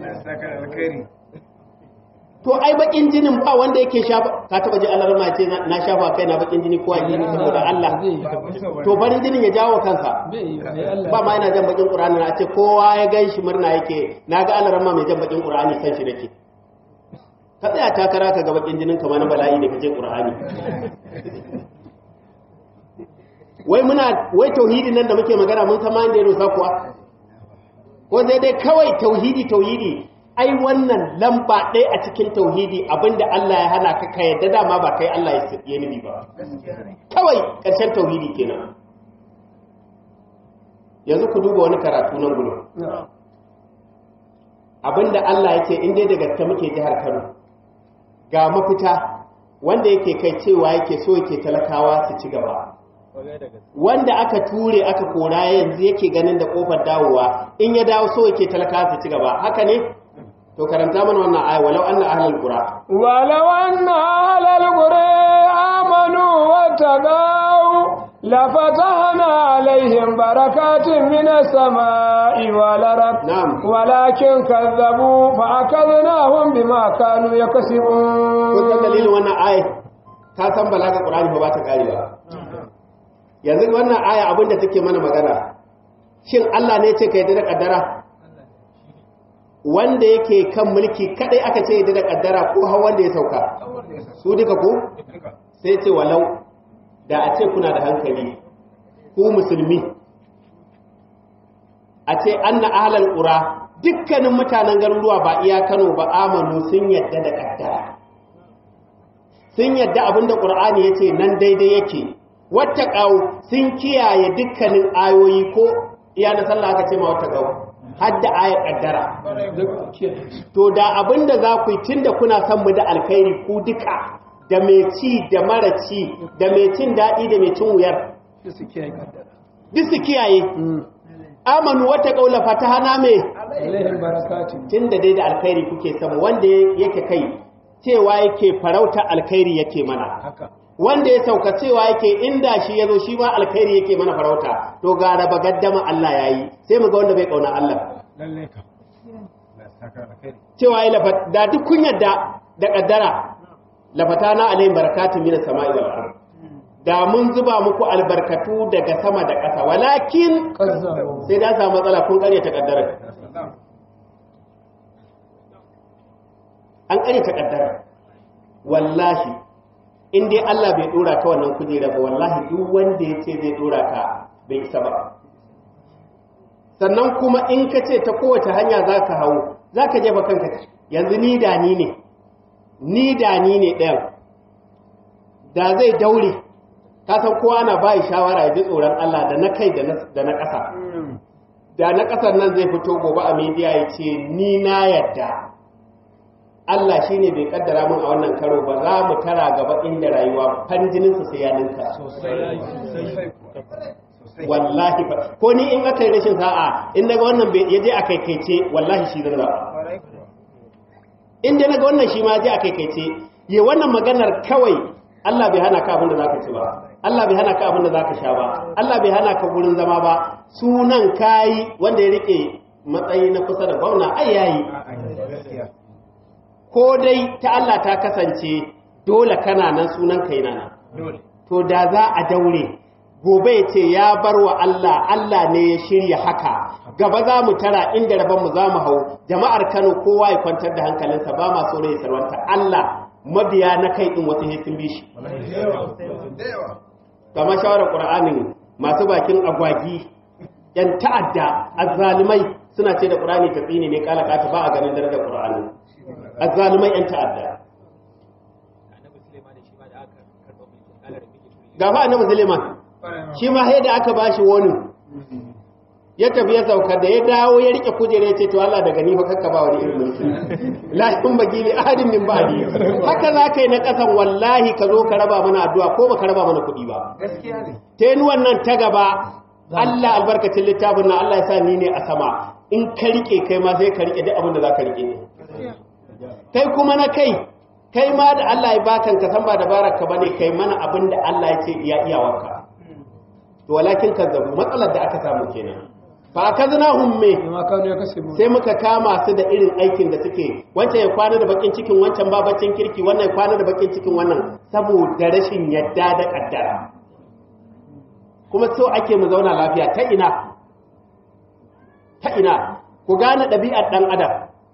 to ai bakin jinin ba wanda yake shafa ka taba ji Allah ma ce na shafa kai na bakin jini ko ai saboda Allah to barin jinin ya jawo kansa ba ma yana jan bakin Qur'ani na ce kowa ya gan shi murna yake naga Allah ma mai jan bakin Qur'ani san shi nake ka tsaya takara ka ga bakin jinin kamar na bala'i da kaje Qur'ani wai muna wai tauhidi nan da muke magana mun san ma inda ya dosa kuwa ko sai dai kawai tauhidi tauhidi ai wannan lamba ɗaya a cikin tauhidi abinda Allah ya hana ka ka yadda dama ba kai Allah ya nubi ba kawai ƙarshen tauhidi kenan yanzu ku duba wani karatu nan gudu abinda Allah ya ce in dai da gaske muke jihar Kano ga mafita wanda yake kai cewa yake so yake talakawa su ci gaba wanda aka ture aka kora yanzu yake ganin da kofar dawowa in ya dawo so yake talakawa su ci gaba haka ne to karanta mana wannan aya walau anna ahlul qura walau anna ahlul qura amanu wattaqau la fatahna alaihim barakatin minas samai wal ard na'am walakin kazzabu fa akadnahum bima kanu yakasibun kun san dalilin wannan aya ka san balaga qur'ani ba ta karewa yanzu wannan aya abinda take mana magana shin Allah ne ce kai da kaddara wanda yake kan mulki kadai aka ce da kaddara ko har wanda ya sauka su duka ko sai ce walau da a ce kuna da hankali ku musulmi a ce anna ahlal qura dukkanin mutanen garuruwa ba iya Kano ba amanu sun yadda da kaddara sun yadda abinda qur'ani yace nan daidai yake wata sun kiyaye dukkanin ayoyi ko iya na sallah aka ce ma wata hadda aya kaddara to da abinda za ku yi tunda kuna son mu da alkhairi ku duka da mai ci da mara ci da mai cin daɗi da mai cin wuyar duk su kiyaye amanu wata kaula fatahana me tunda dai da alkhairi kuke son wanda yake kai cewa yake farauta alkhairi yake mana wanda ya sauka cewa yake inda shi ya zo shi ma alkhairi yake mana farauta to ga raba gaddama Allah ya yi sai mu ga wanda bai kauna Allah lalle ka la saka alkhairi cewa ya lafa da duk kun yadda da kaddara lafatana alayhim barakatun minas sama'i wal ard da mun zuba muku albarkatu daga sama da ƙasa walakin kazzabu sai da samu matsala kun ƙarya ta kaddara an ƙarya ta kaddara wallahi in dai Allah bai dora ka wannan kujera ba wallahi duk wanda ya ce zai dora ka bai isa ba sannan kuma in ka ce ta kowace hanya za ka hau za ka jefa kanka yanzu ni da ni ne ni da ni ne ɗayan da zai daure ka san kowa na bayi shawara ya ji tsoron Allah da na kai da na- da na ƙasa da na ƙasar nan zai fito gobe a media ya ce ni na yadda Allah shi ne bai kaddara mun a wannan karo ba za mu tara gaba inda rayuwa fanjininsa sai ya ninka wallahi ba ko ni in aka yi rashin sa'a in daga wannan bai yaje a kaikaice wallahi shi zan zaba in dai naga wannan shi ma yaje a kaikaice ye wannan maganar kawai Allah bai hana ka abin da zaka ci ba Allah bai hana ka abin da zaka sha ba Allah bai hana ka gurin zama ba sunan kai wanda ya rike matsayi na kusa da gwamna ai yayi ko dai ta Allah ta kasance dole kana nan sunan kai na nan to da za a daure gobe ya ce ya bar wa Allah Allah ne ya shirya haka gaba za mu tara inda rabon mu za mu hau jama'ar Kano kowa ya kwantar da hankalinsa ba ma so ne ya sarwanta Allah mabiya na kai din wasu sun bi shi kamar shawarar Qur'anin masu bakin agwagi yan ta'adda azzalimai suna ce da Qur'ani ta tsine ne kala kata ba a ganin darajar Qur'ani azzalimai yan ta'adda gafa annabi Suleiman shi ma sai da aka bashi wani ya tafi ya sauka da ya dawo ya rike kujera ya ce to Allah daga ni fa kakka ba wani irin mulki la in bagi li ahadin min ba'di haka za kai na kasan wallahi ka zo ka raba mana addu'a ko baka raba mana kuɗi ba gaskiya ne tenuwan nan ta gaba Allah albarkacin littafin nan Allah ya sa ni ne a sama in ka rike kai ma sai ka rike duk abin da za ka rike ne kai kuma na kai kai ma da Allah ya bakan ka san ba dabarar ka bane kai mana abin da Allah ya ce iya iyawarka to walakin kazzabu matsalar da aka samu kenan fa akaznahum me ma kanu ya kasibu sai muka kama su da irin aikin da suke wancan ya kwana da bakin cikin wancan ba bakin kirki wannan ya kwana da bakin cikin wannan saboda rashin yadda da kaddara kuma so ake mu zauna lafiya ta ina ta ina ku gane ɗabi'ar ɗan adam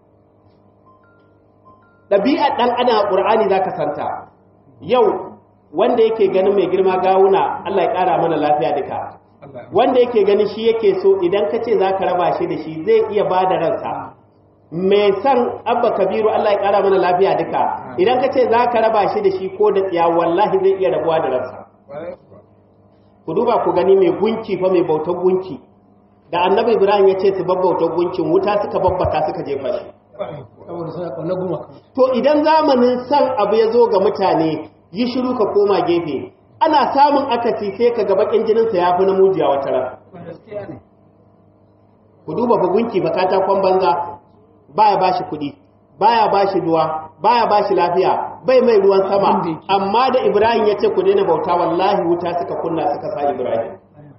ɗabi'ar ɗan adam a ƙur'ani za ka santa yau wanda yake ganin mai girma gawuna Allah ya ƙara mana lafiya duka wanda yake ganin shi yake so idan ka ce za ka raba shi da shi zai iya ba da ransa mai san abba kabiru Allah ya ƙara mana lafiya duka idan ka ce za ka raba shi da shi ko da tsiya wallahi zai iya rabuwa da ransa ku duba ku gani mai gunki fa mai bautar gunki da annabi ibrahim ya ce su babbautar gunkin wuta suka babbaka suka jefa shi saboda suna kauna gumaka to idan zamanin san abu ya zo ga mutane yi shiru ka koma gefe ana samun akasi sai ka ga bakin jininsa ya fi na mujiya wata ran gaskiya ne ku duba fa gunki fa katakon banza baya bashi kuɗi baya bashi ruwa baya bashi lafiya bai mai ruwan sama Abin da yake. amma da ibrahim ya ce ku daina bauta wallahi wuta suka kunna suka sa ibrahim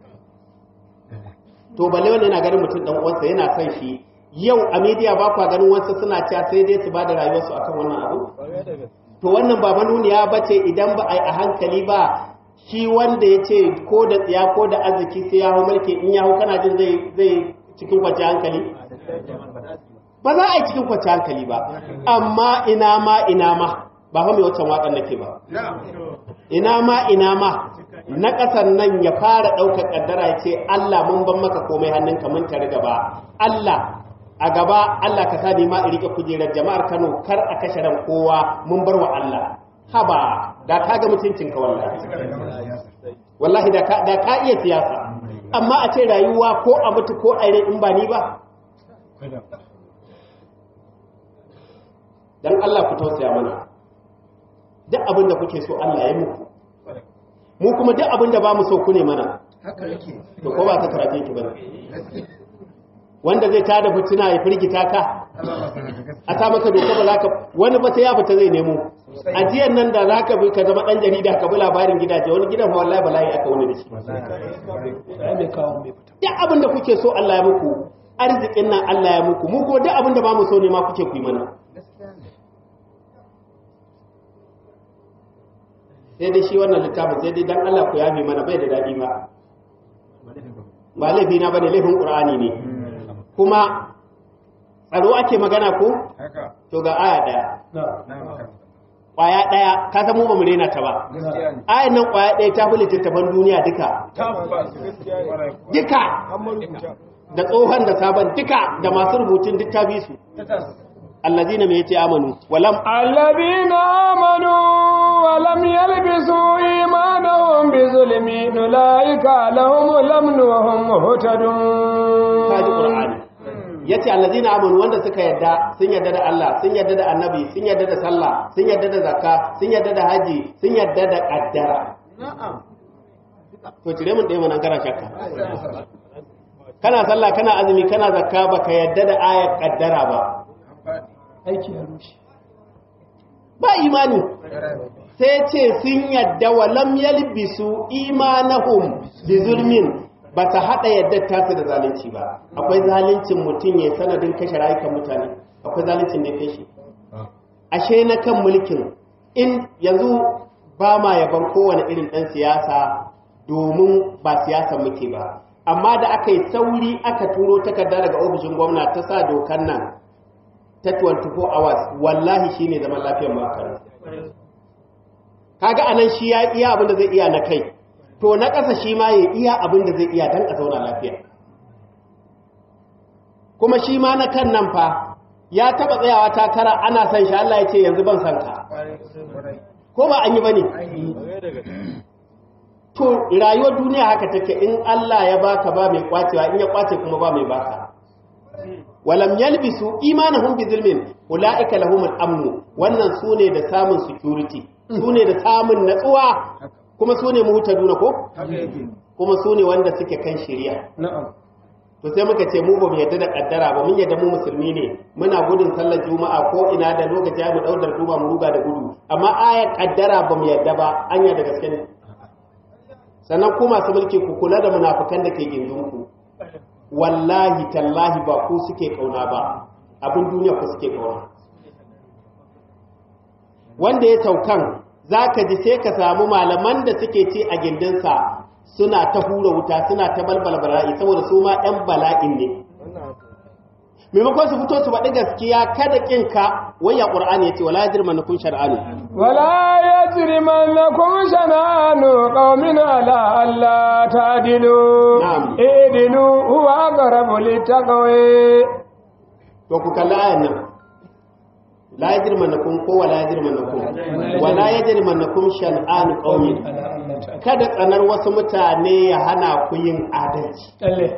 to balle wanda yana ganin mutum dan uwansa yana son shi yau a media ba kwa ganin wasu suna cewa sai dai su bada rayuwarsu akan wannan abu to wannan ba manuniya bace idan ba a yi a hankali ba shi wanda ya ce ko da tsiya ko da arziki sai ya hau mulki in ya hau kana jin zai zai cikin kwace hankali ba za a yi cikin kwace hankali ba amma ina ma ina ma ba fa mai wancan waƙar nake ba ina ma ina ma na ƙasar nan ya fara ɗaukar ƙaddara ya ce Allah mun ban maka komai hannunka mun tare gaba Allah a gaba Allah ka sa ni ma in rike kujerar jama'ar Kano kar a kashe ran kowa mun bar wa Allah haba da ka ga mutuncin ka wallahi wallahi da ka da ka iya siyasa amma a ce rayuwa ko a mutu ko a rai in ba ni ba dan Allah ku tausaya mana duk abin da kuke so Allah ya muku mu kuma duk abin da ba mu so ku ne mana haka yake to ko ba ta karatu ki bane wanda zai tada fitina ya firgita ka a sa maka doka ba za ka wani ba sai ya fita zai nemo ajiyar nan da za ka bi ka zama ɗan jarida ka bi labarin gidaje wani gidan fa wallahi bala'i aka wani da shi duk abin da kuke so Allah ya muku arzikin nan Allah ya muku mu kuma duk abin da ba mu so ne ma kuke ku yi mana sai dai shi wannan littafin sai dai dan Allah ku yafe mana bai da daɗi ba ba laifi na bane laifin Qur'ani ne kuma tsaro ake magana ko to ga aya daya kwaya daya ka san mu ba mu rena ta ba ayan nan kwaya daya ta fi littattafan duniya duka duka da tsohon da sabon duka da masu rubutun duk ta bi su allazina mai yace amanu walam allazina amanu walam yalbisu imanahum bizulmi ulaika lahumul amnu wa hum muhtadun kaji qur'ani yace allazina amanu wanda suka yadda sun yadda da Allah sun yadda da annabi sun yadda da sallah sun yadda da zakka sun yadda da haji sun yadda da qaddara na'am to cire mun dai mun kana shakka kana sallah kana azumi kana zakka baka yadda da ayat qaddara ba aiki ya rushe ba imani sai ce sun yadda wa lam yalbisu imanahum bi zulmin ba ta haɗa yadda tasu da zalunci ba akwai zaluncin mutum ya sanadin kashe rayukan mutane akwai zaluncin da ya kashe ashe na kan mulkin in yanzu ba ma yaban kowane irin ɗan siyasa domin ba siyasa muke ba amma da aka yi sauri aka turo takarda daga ofishin gwamna ta sa dokan nan ta 24 hours wallahi shine zaman lafiyar makar kaga anan shi ya iya abin da zai iya na kai to na ƙasa shi ma ya iya abin da zai iya don a zauna lafiya kuma shi ma na kan nan fa ya taɓa tsayawa takara ana son shi Allah ya ce yanzu ban san ka ko ba an yi ba ne to rayuwar duniya haka take in Allah ya baka ba mai kwacewa in ya kwace kuma ba mai baka walam yalbisu imanahum bi zulmin ulaika lahumul amnu wannan sune da samun security sune da samun natsuwa kuma su ne muhutaduna ko? kuma su ne wanda suke kan shirya to sai muka ce mu ba mu yadda da kaddara ba mun yadda mu musulmi ne muna gudun sallar juma'a ko ina da lokaci mu daudar duba mu ruga da gudu amma ayar kaddara ba mu yadda ba anya da gaske ne sannan ku masu mulki ku kula da munafukan da ke gindin ku wallahi tallahi ba ku suke kauna ba abin duniya ku suke kauna wanda ya saukan za ka ji sai ka samu malaman da suke ci a gindinsa suna ta hura wuta suna ta balbala bala'i saboda su ma 'yan bala'in ne maimakon su fito su faɗi gaskiya kada ƙinka waya ƙur'ani ya ce wala jirma na kun shar'anu wala ya jirma na kun shana'anu ƙaumin ala Allah ta dilu idilu huwa aqrabu littaqwa to ku kalli ayan nan la yajrimannakum ko wala yajrimannakum wala yajrimannakum shan'an qaumin kada tsanar wasu mutane ya hana ku yin adalci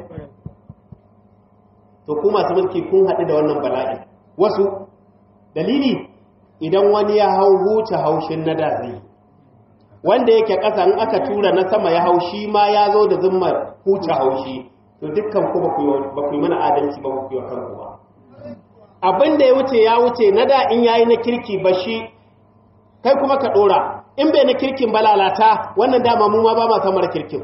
to ku masu mulki kun haɗu da wannan bala'i wasu dalili idan wani ya hau huce haushin na da zai wanda yake ƙasa in aka tura na sama ya haushi ma ya zo da zimmar huce haushi to dukkan ku ba ku yi mana adalci ba ku yi wa kanku ba abin da ya wuce ya wuce na da in yayi na kirki ba shi kai kuma ka dora in bai na kirkin ba lalata wannan dama mu ma ba ma samar kirkin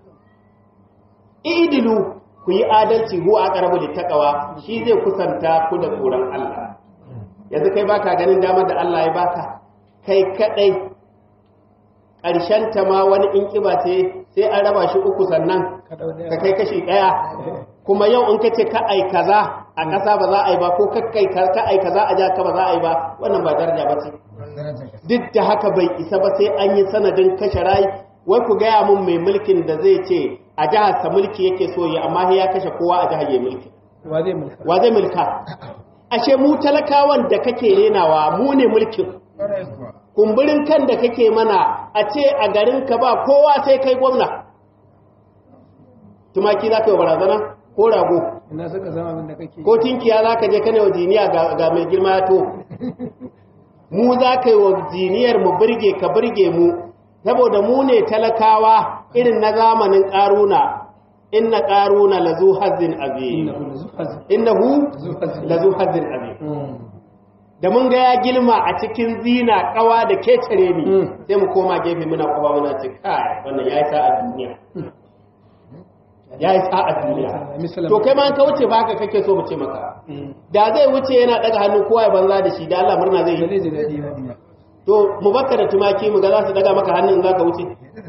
idilu ku yi adalci huwa aqrabu littaqwa shi zai kusanta ku da tsoron Allah yanzu kai baka ganin damar da Allah ya baka kai kadai ƙarshen ta ma wani in kiba ce sai an raba shi uku sannan ka kai kashi ɗaya kuma yau in ka ce ka ai kaza a ƙasa ba za a yi ba ko kakkai ka ai kaza a jaka ba za a yi ba wannan ba daraja ba ce duk da haka bai isa ba sai an yi sanadin kashe rai wai ku gaya mun mai mulkin da zai ce a jihar sa mulki yake so ya amma ya kashe kowa a jihar ya mulki wa zai mulka ashe mu talakawan da kake renawa mu ne mulkin kumburin kan da kake mana a ce a garin ka ba kowa sai kai gwamna tumaki za ka yi barazana ko rago ina suka san abin da kake ko tinkiya za ka je kana wa jiniya ga mai girma ya to mu za ka yi wa jiniyar mu birge ka birge mu saboda mu ne talakawa irin na zamanin ƙaruna inna qaruna lazu hazin azim innahu lazu hazin azim da mun ga ya gilma a cikin zina kawa da kecere ni sai mu koma gefe muna kuma muna ce kai wannan yayi sa'a duniya yayi sa'a duniya to kai ma ka wuce ba haka kake so mu ce maka da zai wuce yana daga hannu kowa ya banza da shi da Allah murna zai yi to mu baka da tumaki mu ga za su daga maka hannun za ka wuce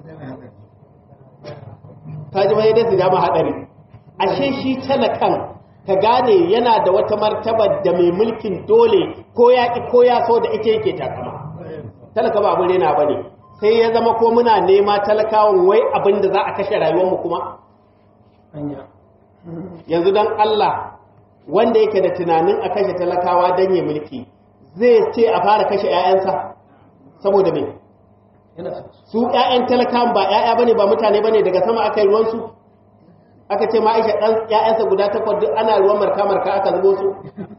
ka ji mai da su dama hadari ashe shi talakan ka gane yana da wata martaba da mai mulkin dole ko ya ki ko ya so da ita yake takama talaka ba abin rena bane sai ya zama ko muna nema talakawan wai abin da za a kashe rayuwar mu kuma yanzu dan Allah wanda yake da tunanin a kashe talakawa dan ya mulki zai ce a fara kashe 'ya'yansa saboda me su ƴaƴan talakan ba ƴaƴa bane ba mutane bane daga sama aka yi ruwan su aka ce ma Aisha dan ƴaƴansa guda takwas duk ana ruwan marka marka aka zubo su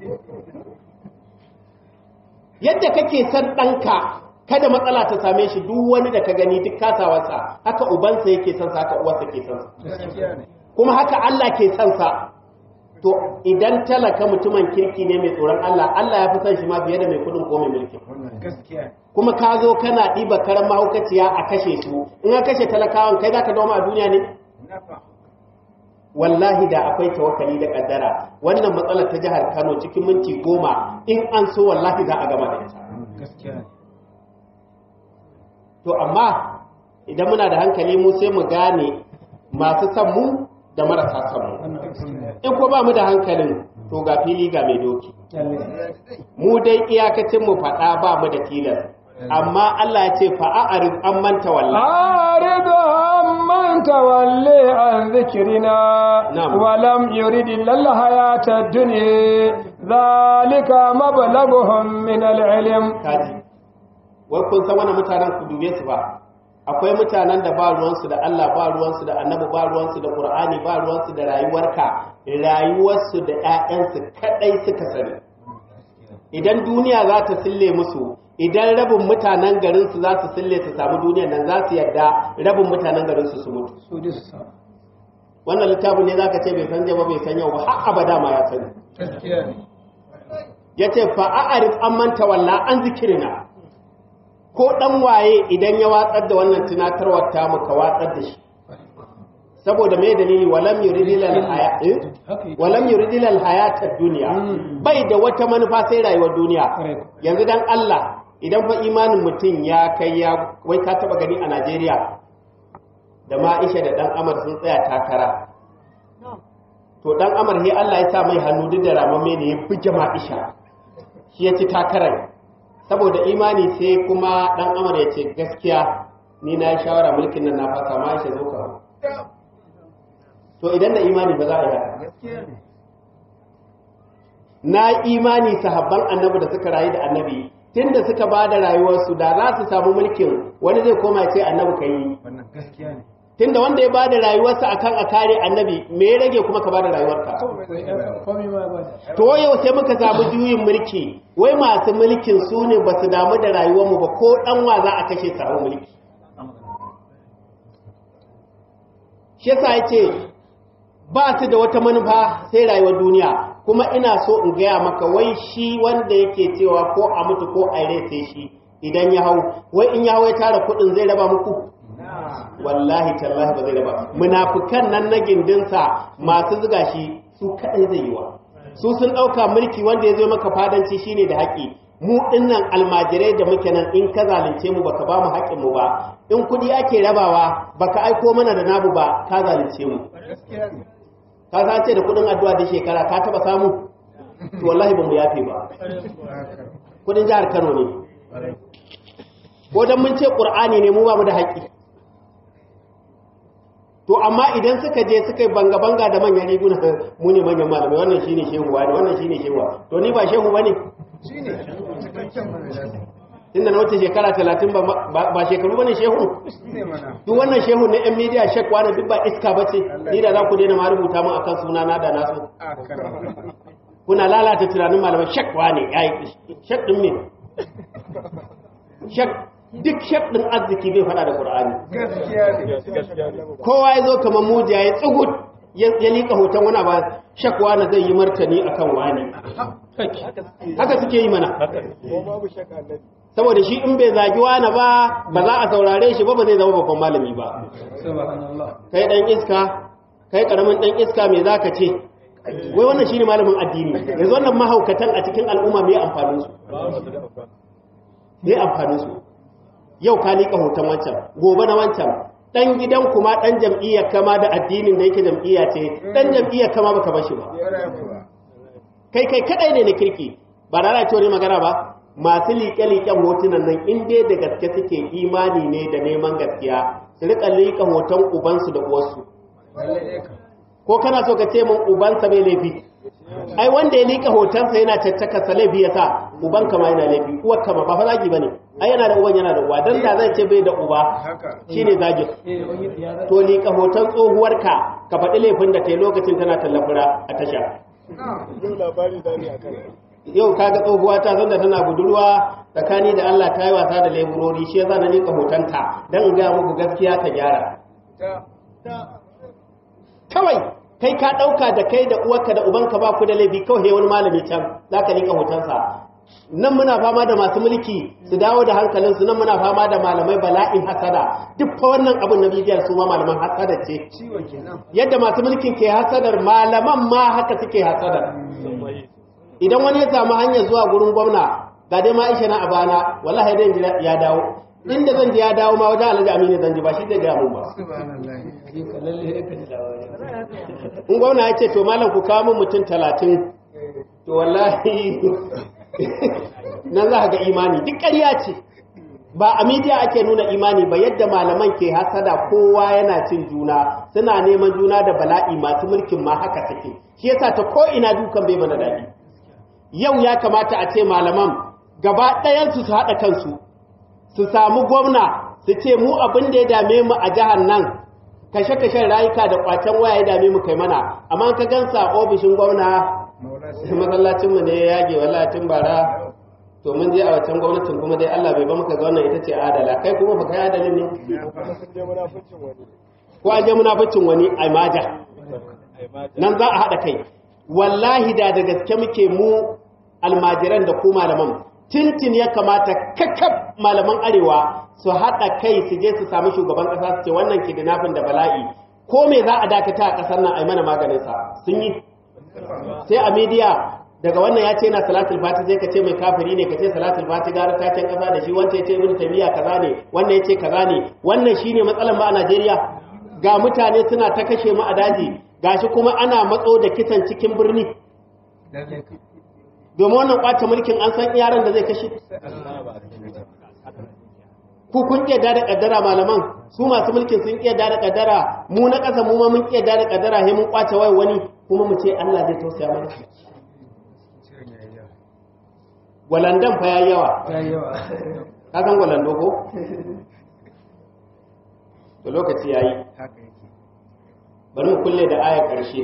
yadda kake san ɗanka kada matsala ta same shi duk wani da ka gani duk kasawarsa haka ubansa yake son sa haka uwarsa ke son sa kuma haka Allah ke son sa to idan talaka mutumin kirki ne mai tsoron Allah Allah ya fi son shi ma fiye da mai kudin ko mai mulki kuma ka zo kana ɗiba karan mahaukaciya a kashe su in an kashe talakawan kai za ka doma a duniya ne wallahi da akwai tawakkali da kaddara wannan matsalar ta jihar Kano cikin minti goma in an so wallahi za a gama da ita to amma idan muna da hankali mu sai mu gane masu son mu da marasa son mu in ko ba mu da hankalin to ga fili ga mai doki mu dai iyakacin mu faɗa ba mu da tilas amma Allah ya ce fa'arid an manta wallahi أعرض عمن تولي عن ذكرنا نعم. ولم يرد إلا الحياة الدنيا ذلك مبلغهم من العلم kaji wai kun san wannan mutanen ku dube su ba akwai mutanen da ba ruwansu da Allah ba ruwansu da annabi ba ruwansu da Qur'ani ba ruwansu da rayuwarka rayuwarsu da ƴaƴansu kadai suka sani idan duniya za ta sille musu idan rabin mutanen garin su za su sille su samu duniyar nan za su yarda rabin mutanen garin su su mutu su ji su samu wannan littafin ne zaka ce bai san ba bai san yau ba har abada ma ya sani gaskiya ne yace fa a'rif an manta walla an zikirina ko dan waye idan ya watsar da wannan tunatarwar ta muka watsar da shi saboda me dalili walam yuridil hayat haka yi walam yuridil hayatad dunya Mm. bai da wata manufa sai rayuwar duniya Correct. yanzu dan Allah idan fa imanin mutum ya kai ya wai ka taba gani a Najeriya da Ma'isha da dan Amar sun tsaya takara to dan Amar he Allah ya sa mai hannu duk da ramamme ne ya buge Ma'isha shi ya ci takarar saboda imani sai kuma dan Amar ya ce gaskiya ni na yi shawara mulkin nan na fasa Ma'isha zo ka hau." to idan da imani ba za a yi haka na imani sahabban annabi da suka rayu da annabi tunda suka ba da rayuwarsu da za su samu mulkin wani zai koma ya ce annabi ka yi wannan gaskiya ne tunda wanda ya ba da rayuwarsa akan a kare annabi me ya rage kuma ka ba da rayuwarka komai ma ba da to yau sai muka samu juyin mulki wai masu mulkin su ne ba su damu da rayuwarmu ba ko dan wa za a kashe su hau mulki shi yasa yace ba su da wata manufa sai rayuwar duniya kuma ina so in gaya maka wai shi wanda yake cewa ko a mutu ko a rai sai shi idan ya hau wai in ya hau ya tara kuɗin zai raba muku wallahi tallahi ba zai raba munafukan nan na gindinsa masu zuga shi su kadai zai yi wa su sun ɗauka mulki wanda ya zo maka fadanci shine da haƙi mu dinnan almajirai da muke nan in ka zalunce mu baka ba mu haƙƙin mu ba in kuɗi ake rabawa baka aiko mana da namu ba ka zalunce mu ka san ce da kuɗin addu'a da shekara ka taba samu to wallahi ba mu yafe ba kuɗin jihar Kano ne ko dan mun ce Qur'ani ne mu ba mu da haƙƙi to amma idan suka je suka yi banga-banga da manyan riguna mu ne manyan malamai wannan shine shehu wani wannan shine shehu to ni ba shehu bane tunda na wuce shekara talatin ba ba shekaru bane shehu duk wannan shehu na yan media shek wani duk ba iska bace ni da za ku daina ma rubuta mun akan suna na da nasu kuna lalata tunanin malamai shek wani yayi shek din me shek duk shek din arziki bai fada da qur'ani kowa ya zo kamar mujiya ya tsugut ya liƙa hoton wani ba shakwa na zai yi martani akan wani haka suke yi mana saboda shi in bai zagi wani ba ba za a saurare shi ba ba zai zama babban malami ba kai dan iska kai karamin dan iska me zaka ce wai wannan shine malamin addini yanzu wannan mahaukatan a cikin al'umma me amfanin su me amfanin su yau ka liƙa hoton wancan gobe na wancan dan gidan kuma dan jam'iyyar kama da addinin da yake jam'iyya ce dan jam'iyyar kama baka bar shi ba kai kai kadai ne na kirki ba da ce wani magana ba masu liƙe-liƙen hotunan nan in dai da gaske suke imani ne da neman gaskiya su riƙa liƙa hoton ubansu da uwarsu ko kana so ka ce min ubansa bai laifi ai wanda ya liƙa hotonsa yana caccaka sa laifi ya sa uban kama yana laifi uwar kama ba fa zagi bane ai yana da uban yana da uwa dan da zai ce bai da uba shine zagin to liƙa hoton tsohuwarka ka faɗi laifin da ta yi lokacin tana tallafura a tasha yau kaga tsohuwa ta zanda tana budurwa tsakani da Allah ta yi wasa da leburori shi yasa na liƙa hotonta dan in ga muku gaskiya ta gyara kawai kai ka ɗauka da kai da uwarka da ubanka ba ku da laifi kawai wani malami can za ka liƙa hotonsa nan muna fama da masu mulki su dawo da hankalinsu nan muna fama da malamai bala'in hasada duk fa wannan abin na bidiyar su ma malaman hasada ce yadda masu mulkin ke hasadar malaman ma haka suke hasadar idan wani ya samu hanyar zuwa gurin gwamna ga dai ma ishe na a bana wallahi dai ya dawo inda zan je ya dawo ma wajen alhaji aminu zan ji ba shi zai gaya mun ba in gwamna ya ce to malam ku kawo min mutum talatin to wallahi nan za ga imani duk ƙarya ce ba a midiya ake nuna imani ba yadda malaman ke hasada kowa yana cin juna suna neman juna da bala'i masu mulkin ma haka take shi yasa ta ko ina dukan bai mana daɗi yau ya kamata a ce malaman gaba ɗayansu su haɗa kansu su samu gwamna su ce mu abin da ya dame mu a jihar nan kashe-kashen rayuka da kwacen waya ya dame mu kai mana amma ka gansa ofishin gwamna masallacinmu ne ya yage wallatin bara to mun je a wancan gwamnatin kuma dai Allah bai ba muka ga wannan ita ce adala kai kuma baka yi adalin ne ko a je munaficcin wani a maja nan za a haɗa kai wallahi da da gaske muke mu almajiran da ku malaman tintin ya kamata kakkab malaman arewa su haɗa kai su je su samu shugaban ƙasa su ce wannan kidnapping da bala'i ko me za a dakata a ƙasar nan a yi mana maganinsa sun yi sai a media daga wannan ya ce na salatul fati sai ka ce mai kafiri ne ka ce salatul fati gara taken ƙasa da shi wancan ya ce ibnu taymiya kaza ne wannan ya ce kaza ne wannan shine matsalar mu a Najeriya ga mutane suna ta kashe mu a daji gashi kuma ana matso da kisan cikin birni domin wannan kwace mulkin an san yaran da zai kashe ku kun iya da kaddara malaman su masu mulkin sun iya da kaddara mu na ƙasa mu ma mun iya da kaddara sai mun kwace wai wani kuma mu ce Allah zai tausaya mana walandan fa yayi yawa ka san walando ko to lokaci yayi bari mu kulle da ayar ƙarshe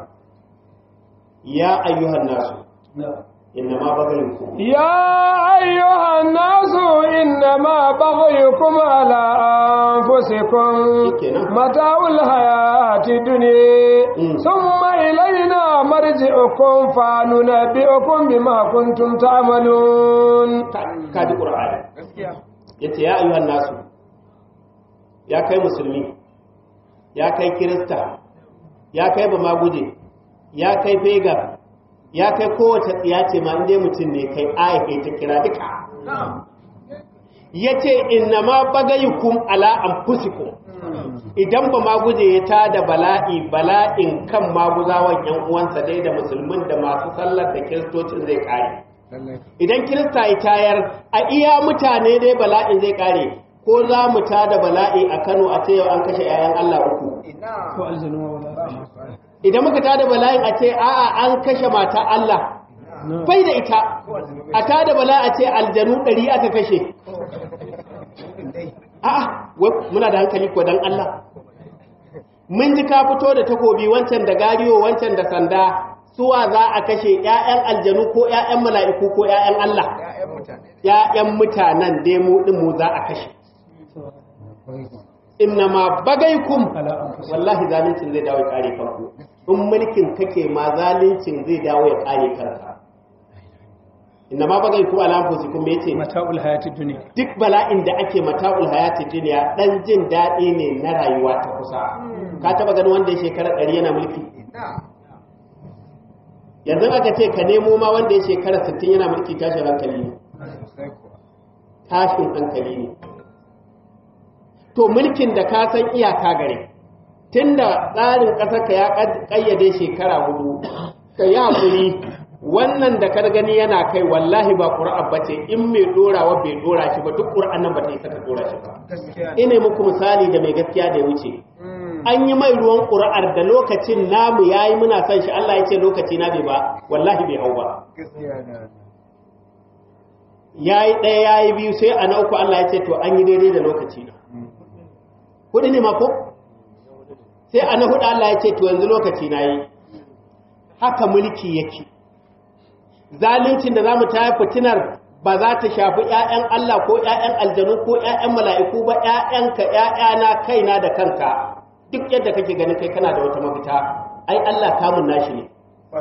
ya ayyuhan nasu إنما بغيكم يا أيها الناس إنما بغيكم على أنفسكم متاع الحياة الدنيا ثم إلينا مرجعكم فننبئكم بما كنتم تعملون كاد قرآن yace ya ayyuhan nasu ya kai musulmi ya kai kirista ya kai bamaguje ya kai pagan ya kai kowace tsiya ce ma inda mutum ne kai aya kai ta kira duka ya ce inna ma bagayukum ala anfusikum idan ba ma guje ya ta da bala'i bala'in kan maguzawan yan uwansa dai da musulmin da masu sallar da kiristocin zai kare idan kirista ya tayar a iya mutane dai bala'in zai kare ko za mu ta da bala'i a Kano a ce yau an kashe 'ya'yan Allah uku idan muka tada bala'in a ce a'a an kashe mata Allah bai da ita a tada bala'i a ce aljanu ɗari aka kashe a'a muna da hankali ko dan Allah mun ji ka fito da takobi wancan da gariyo wancan da sanda suwa za a kashe ƴaƴan aljanu ko ƴaƴan mala'iku ko ƴaƴan Allah ƴaƴan mutanen dai mu din mu za a kashe inna ma bagaikum wallahi zalincin zai dawo ya kare kanku in mulkin kake ma zalincin zai dawo ya kare kanka inna ma bagaikum ala anfusikum me yace mata'ul hayati dunya duk bala'in da ake mata'ul hayati duniya dan jin daɗi ne na rayuwa ta kusa ka taba ganin wanda ya shekara ɗari yana mulki yanzu aka ce ka nemo ma wanda ya shekara 60 yana mulki tashin hankali ne tashin hankali ne to mulkin da ka san iyaka gare tunda tsarin ƙasarka ya ƙayyade shekara hudu ka yi haƙuri wannan da kar gani yana kai wallahi ba ƙura'a ba ce in mai ɗorawa bai ɗora shi ba duk ƙura'an nan ba ta yi saka ɗora shi ba ina muku misali da mai gaskiya da ya wuce an yi mai ruwan ƙura'ar da lokacin namu ya yi muna son shi Allah ya ce lokaci na bai ba wallahi bai hau ba ya yi ɗaya ya yi biyu sai a na uku Allah ya ce to an yi daidai da lokaci na hudu ne mako sai a na hudu Allah ya ce to yanzu lokaci na yi haka mulki yake zalincin da za mu taya fitinar ba za ta shafi ‘ya'yan Allah ko ‘ya'yan aljanu ko ‘ya'yan mala'iku ba ‘ya'yanka ‘ya'yana kaina da kanka duk yadda kake ganin kai kana da wata mafita ai Allah kamun nashi ne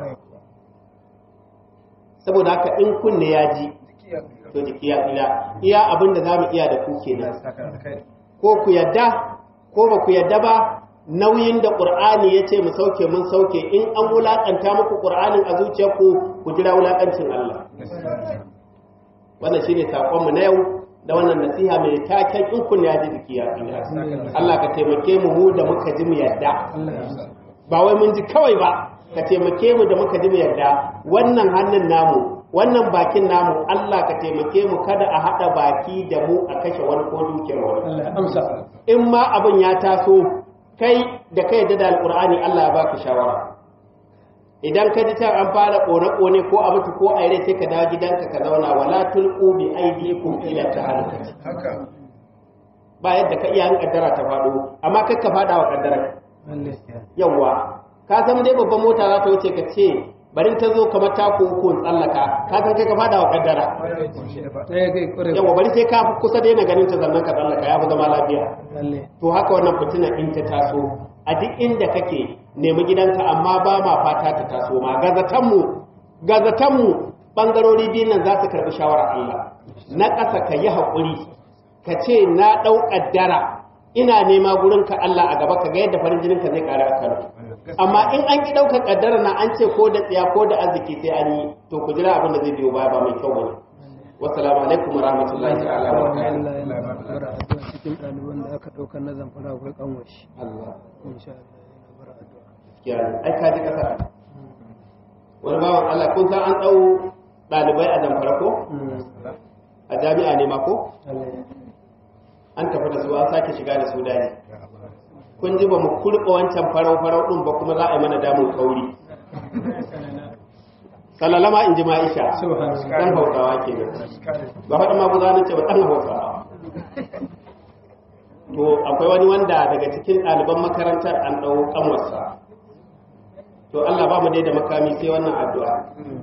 saboda haka in kunne ya ji to jiki ya tsira iya abin da za mu iya da ku kenan ko ku yadda ko ba ku yadda ba nauyin da ƙur'ani ya ce mu sauke mun sauke in an wulaƙanta muku ƙur'anin a zuciyarku ku jira wulaƙancin Allah wannan shine saƙonmu na yau da wannan nasiha mai taken in kun ya ji jiki ya tsira Allah ka taimake mu mu da muka ji mu yadda ba wai mun ji kawai ba ka taimake mu da muka ji mu yadda wannan hannun namu wannan bakin namu Allah ka taimake mu kada a haɗa baki da mu a kashe wani ko dukiyar wani in ma abin ya taso kai da kai da alƙur'ani Allah ya baka shawara idan ka ji can an fara ƙone-ƙone ko a mutu ko a sai ka dawo gidanka ka zauna wala tulqu bi aydikum ila tahalukati ba yadda ka iya kaddara ta faɗo amma kai ka faɗa wa kaddara yawa ka san dai babban mota za ta wuce ka ce barin ta zo kamar ta ko ko tsallaka ka san kai ka faɗa wa kaddara yawa bari sai ka kusa daina ganin ta zannan ka tsallaka ya fi zama lafiya to haka wannan fitina in ta taso a duk inda kake nemi gidanka amma ba ma fata ta taso ma gazatanmu gazatanmu bangarori biyun nan za su karbi shawarar Allah na ƙasa ka yi haƙuri ka ce na ɗau ƙaddara ina nema gurinka Allah a gaba ka ga yadda farin jininka zai ƙara a kano amma in an ki ɗaukar ƙaddara na an ce ko da tsiya ko da arziki sai an yi to ku jira abin da zai biyo baya ba mai kyau bane wassalamu alaikum warahmatullahi ta'ala wa barakatuh cikin ɗaliban da aka ɗaukar na zamfara akwai kanwashi Allah insha Allah yana bara addu'a gaskiya ne ai ka ji kasa wani bawan Allah kun san an ɗau ɗalibai a zamfara ko a jami'a ne ma ko an tafi da su an sake shiga da su daji kun ji ba mu kurɓa wancan farau farau ɗin ba kuma za a yi mana damun kauri salalama in ji ma'isha ɗan hausawa ke nan ba faɗin maguza na ce ba ɗan hausawa to akwai wani wanda daga cikin ɗaliban makarantar an ɗau ƙanwarsa to Allah ba mu dai da makami sai wannan addu'a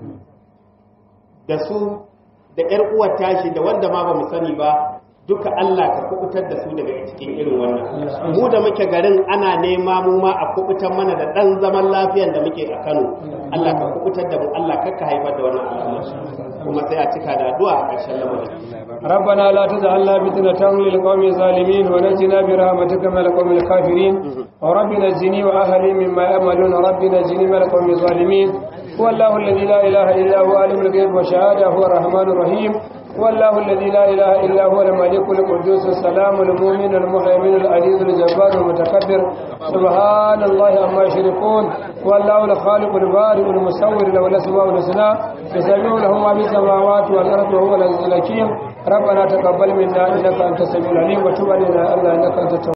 da su da ƴar uwar tashi da wanda ma ba mu sani ba duka Allah ka kubutar da su daga cikin irin wannan mu da muke garin ana nema mu ma a kubutar mana da ɗan zaman lafiyan da muke a Kano Allah ka kubutar da mu Allah kakka haifar da wannan al'amari kuma sai a cika da addu'a a ƙarshen lamarin ربنا لا تجعلنا فتنة للقوم الظالمين ونجنا برحمتك من القوم الكافرين ورب نجني وأهلي مما يأملون رب نجني من القوم الظالمين هو الله الذي لا إله إلا هو عالم الغيب والشهادة هو الرحمن الرحيم هو الله الذي لا إله إلا هو الملك القدوس السلام المؤمن المهيمن العزيز الجبار المتكبر سبحان الله عما يشركون هو الله الخالق البارئ المصور له الأسماء الحسنى يسبح له ما في السماوات والأرض وهو العزيز الحكيم ربنا تقبل منا إنك أنت السميع العليم وتب علينا الله إنك أنت التواب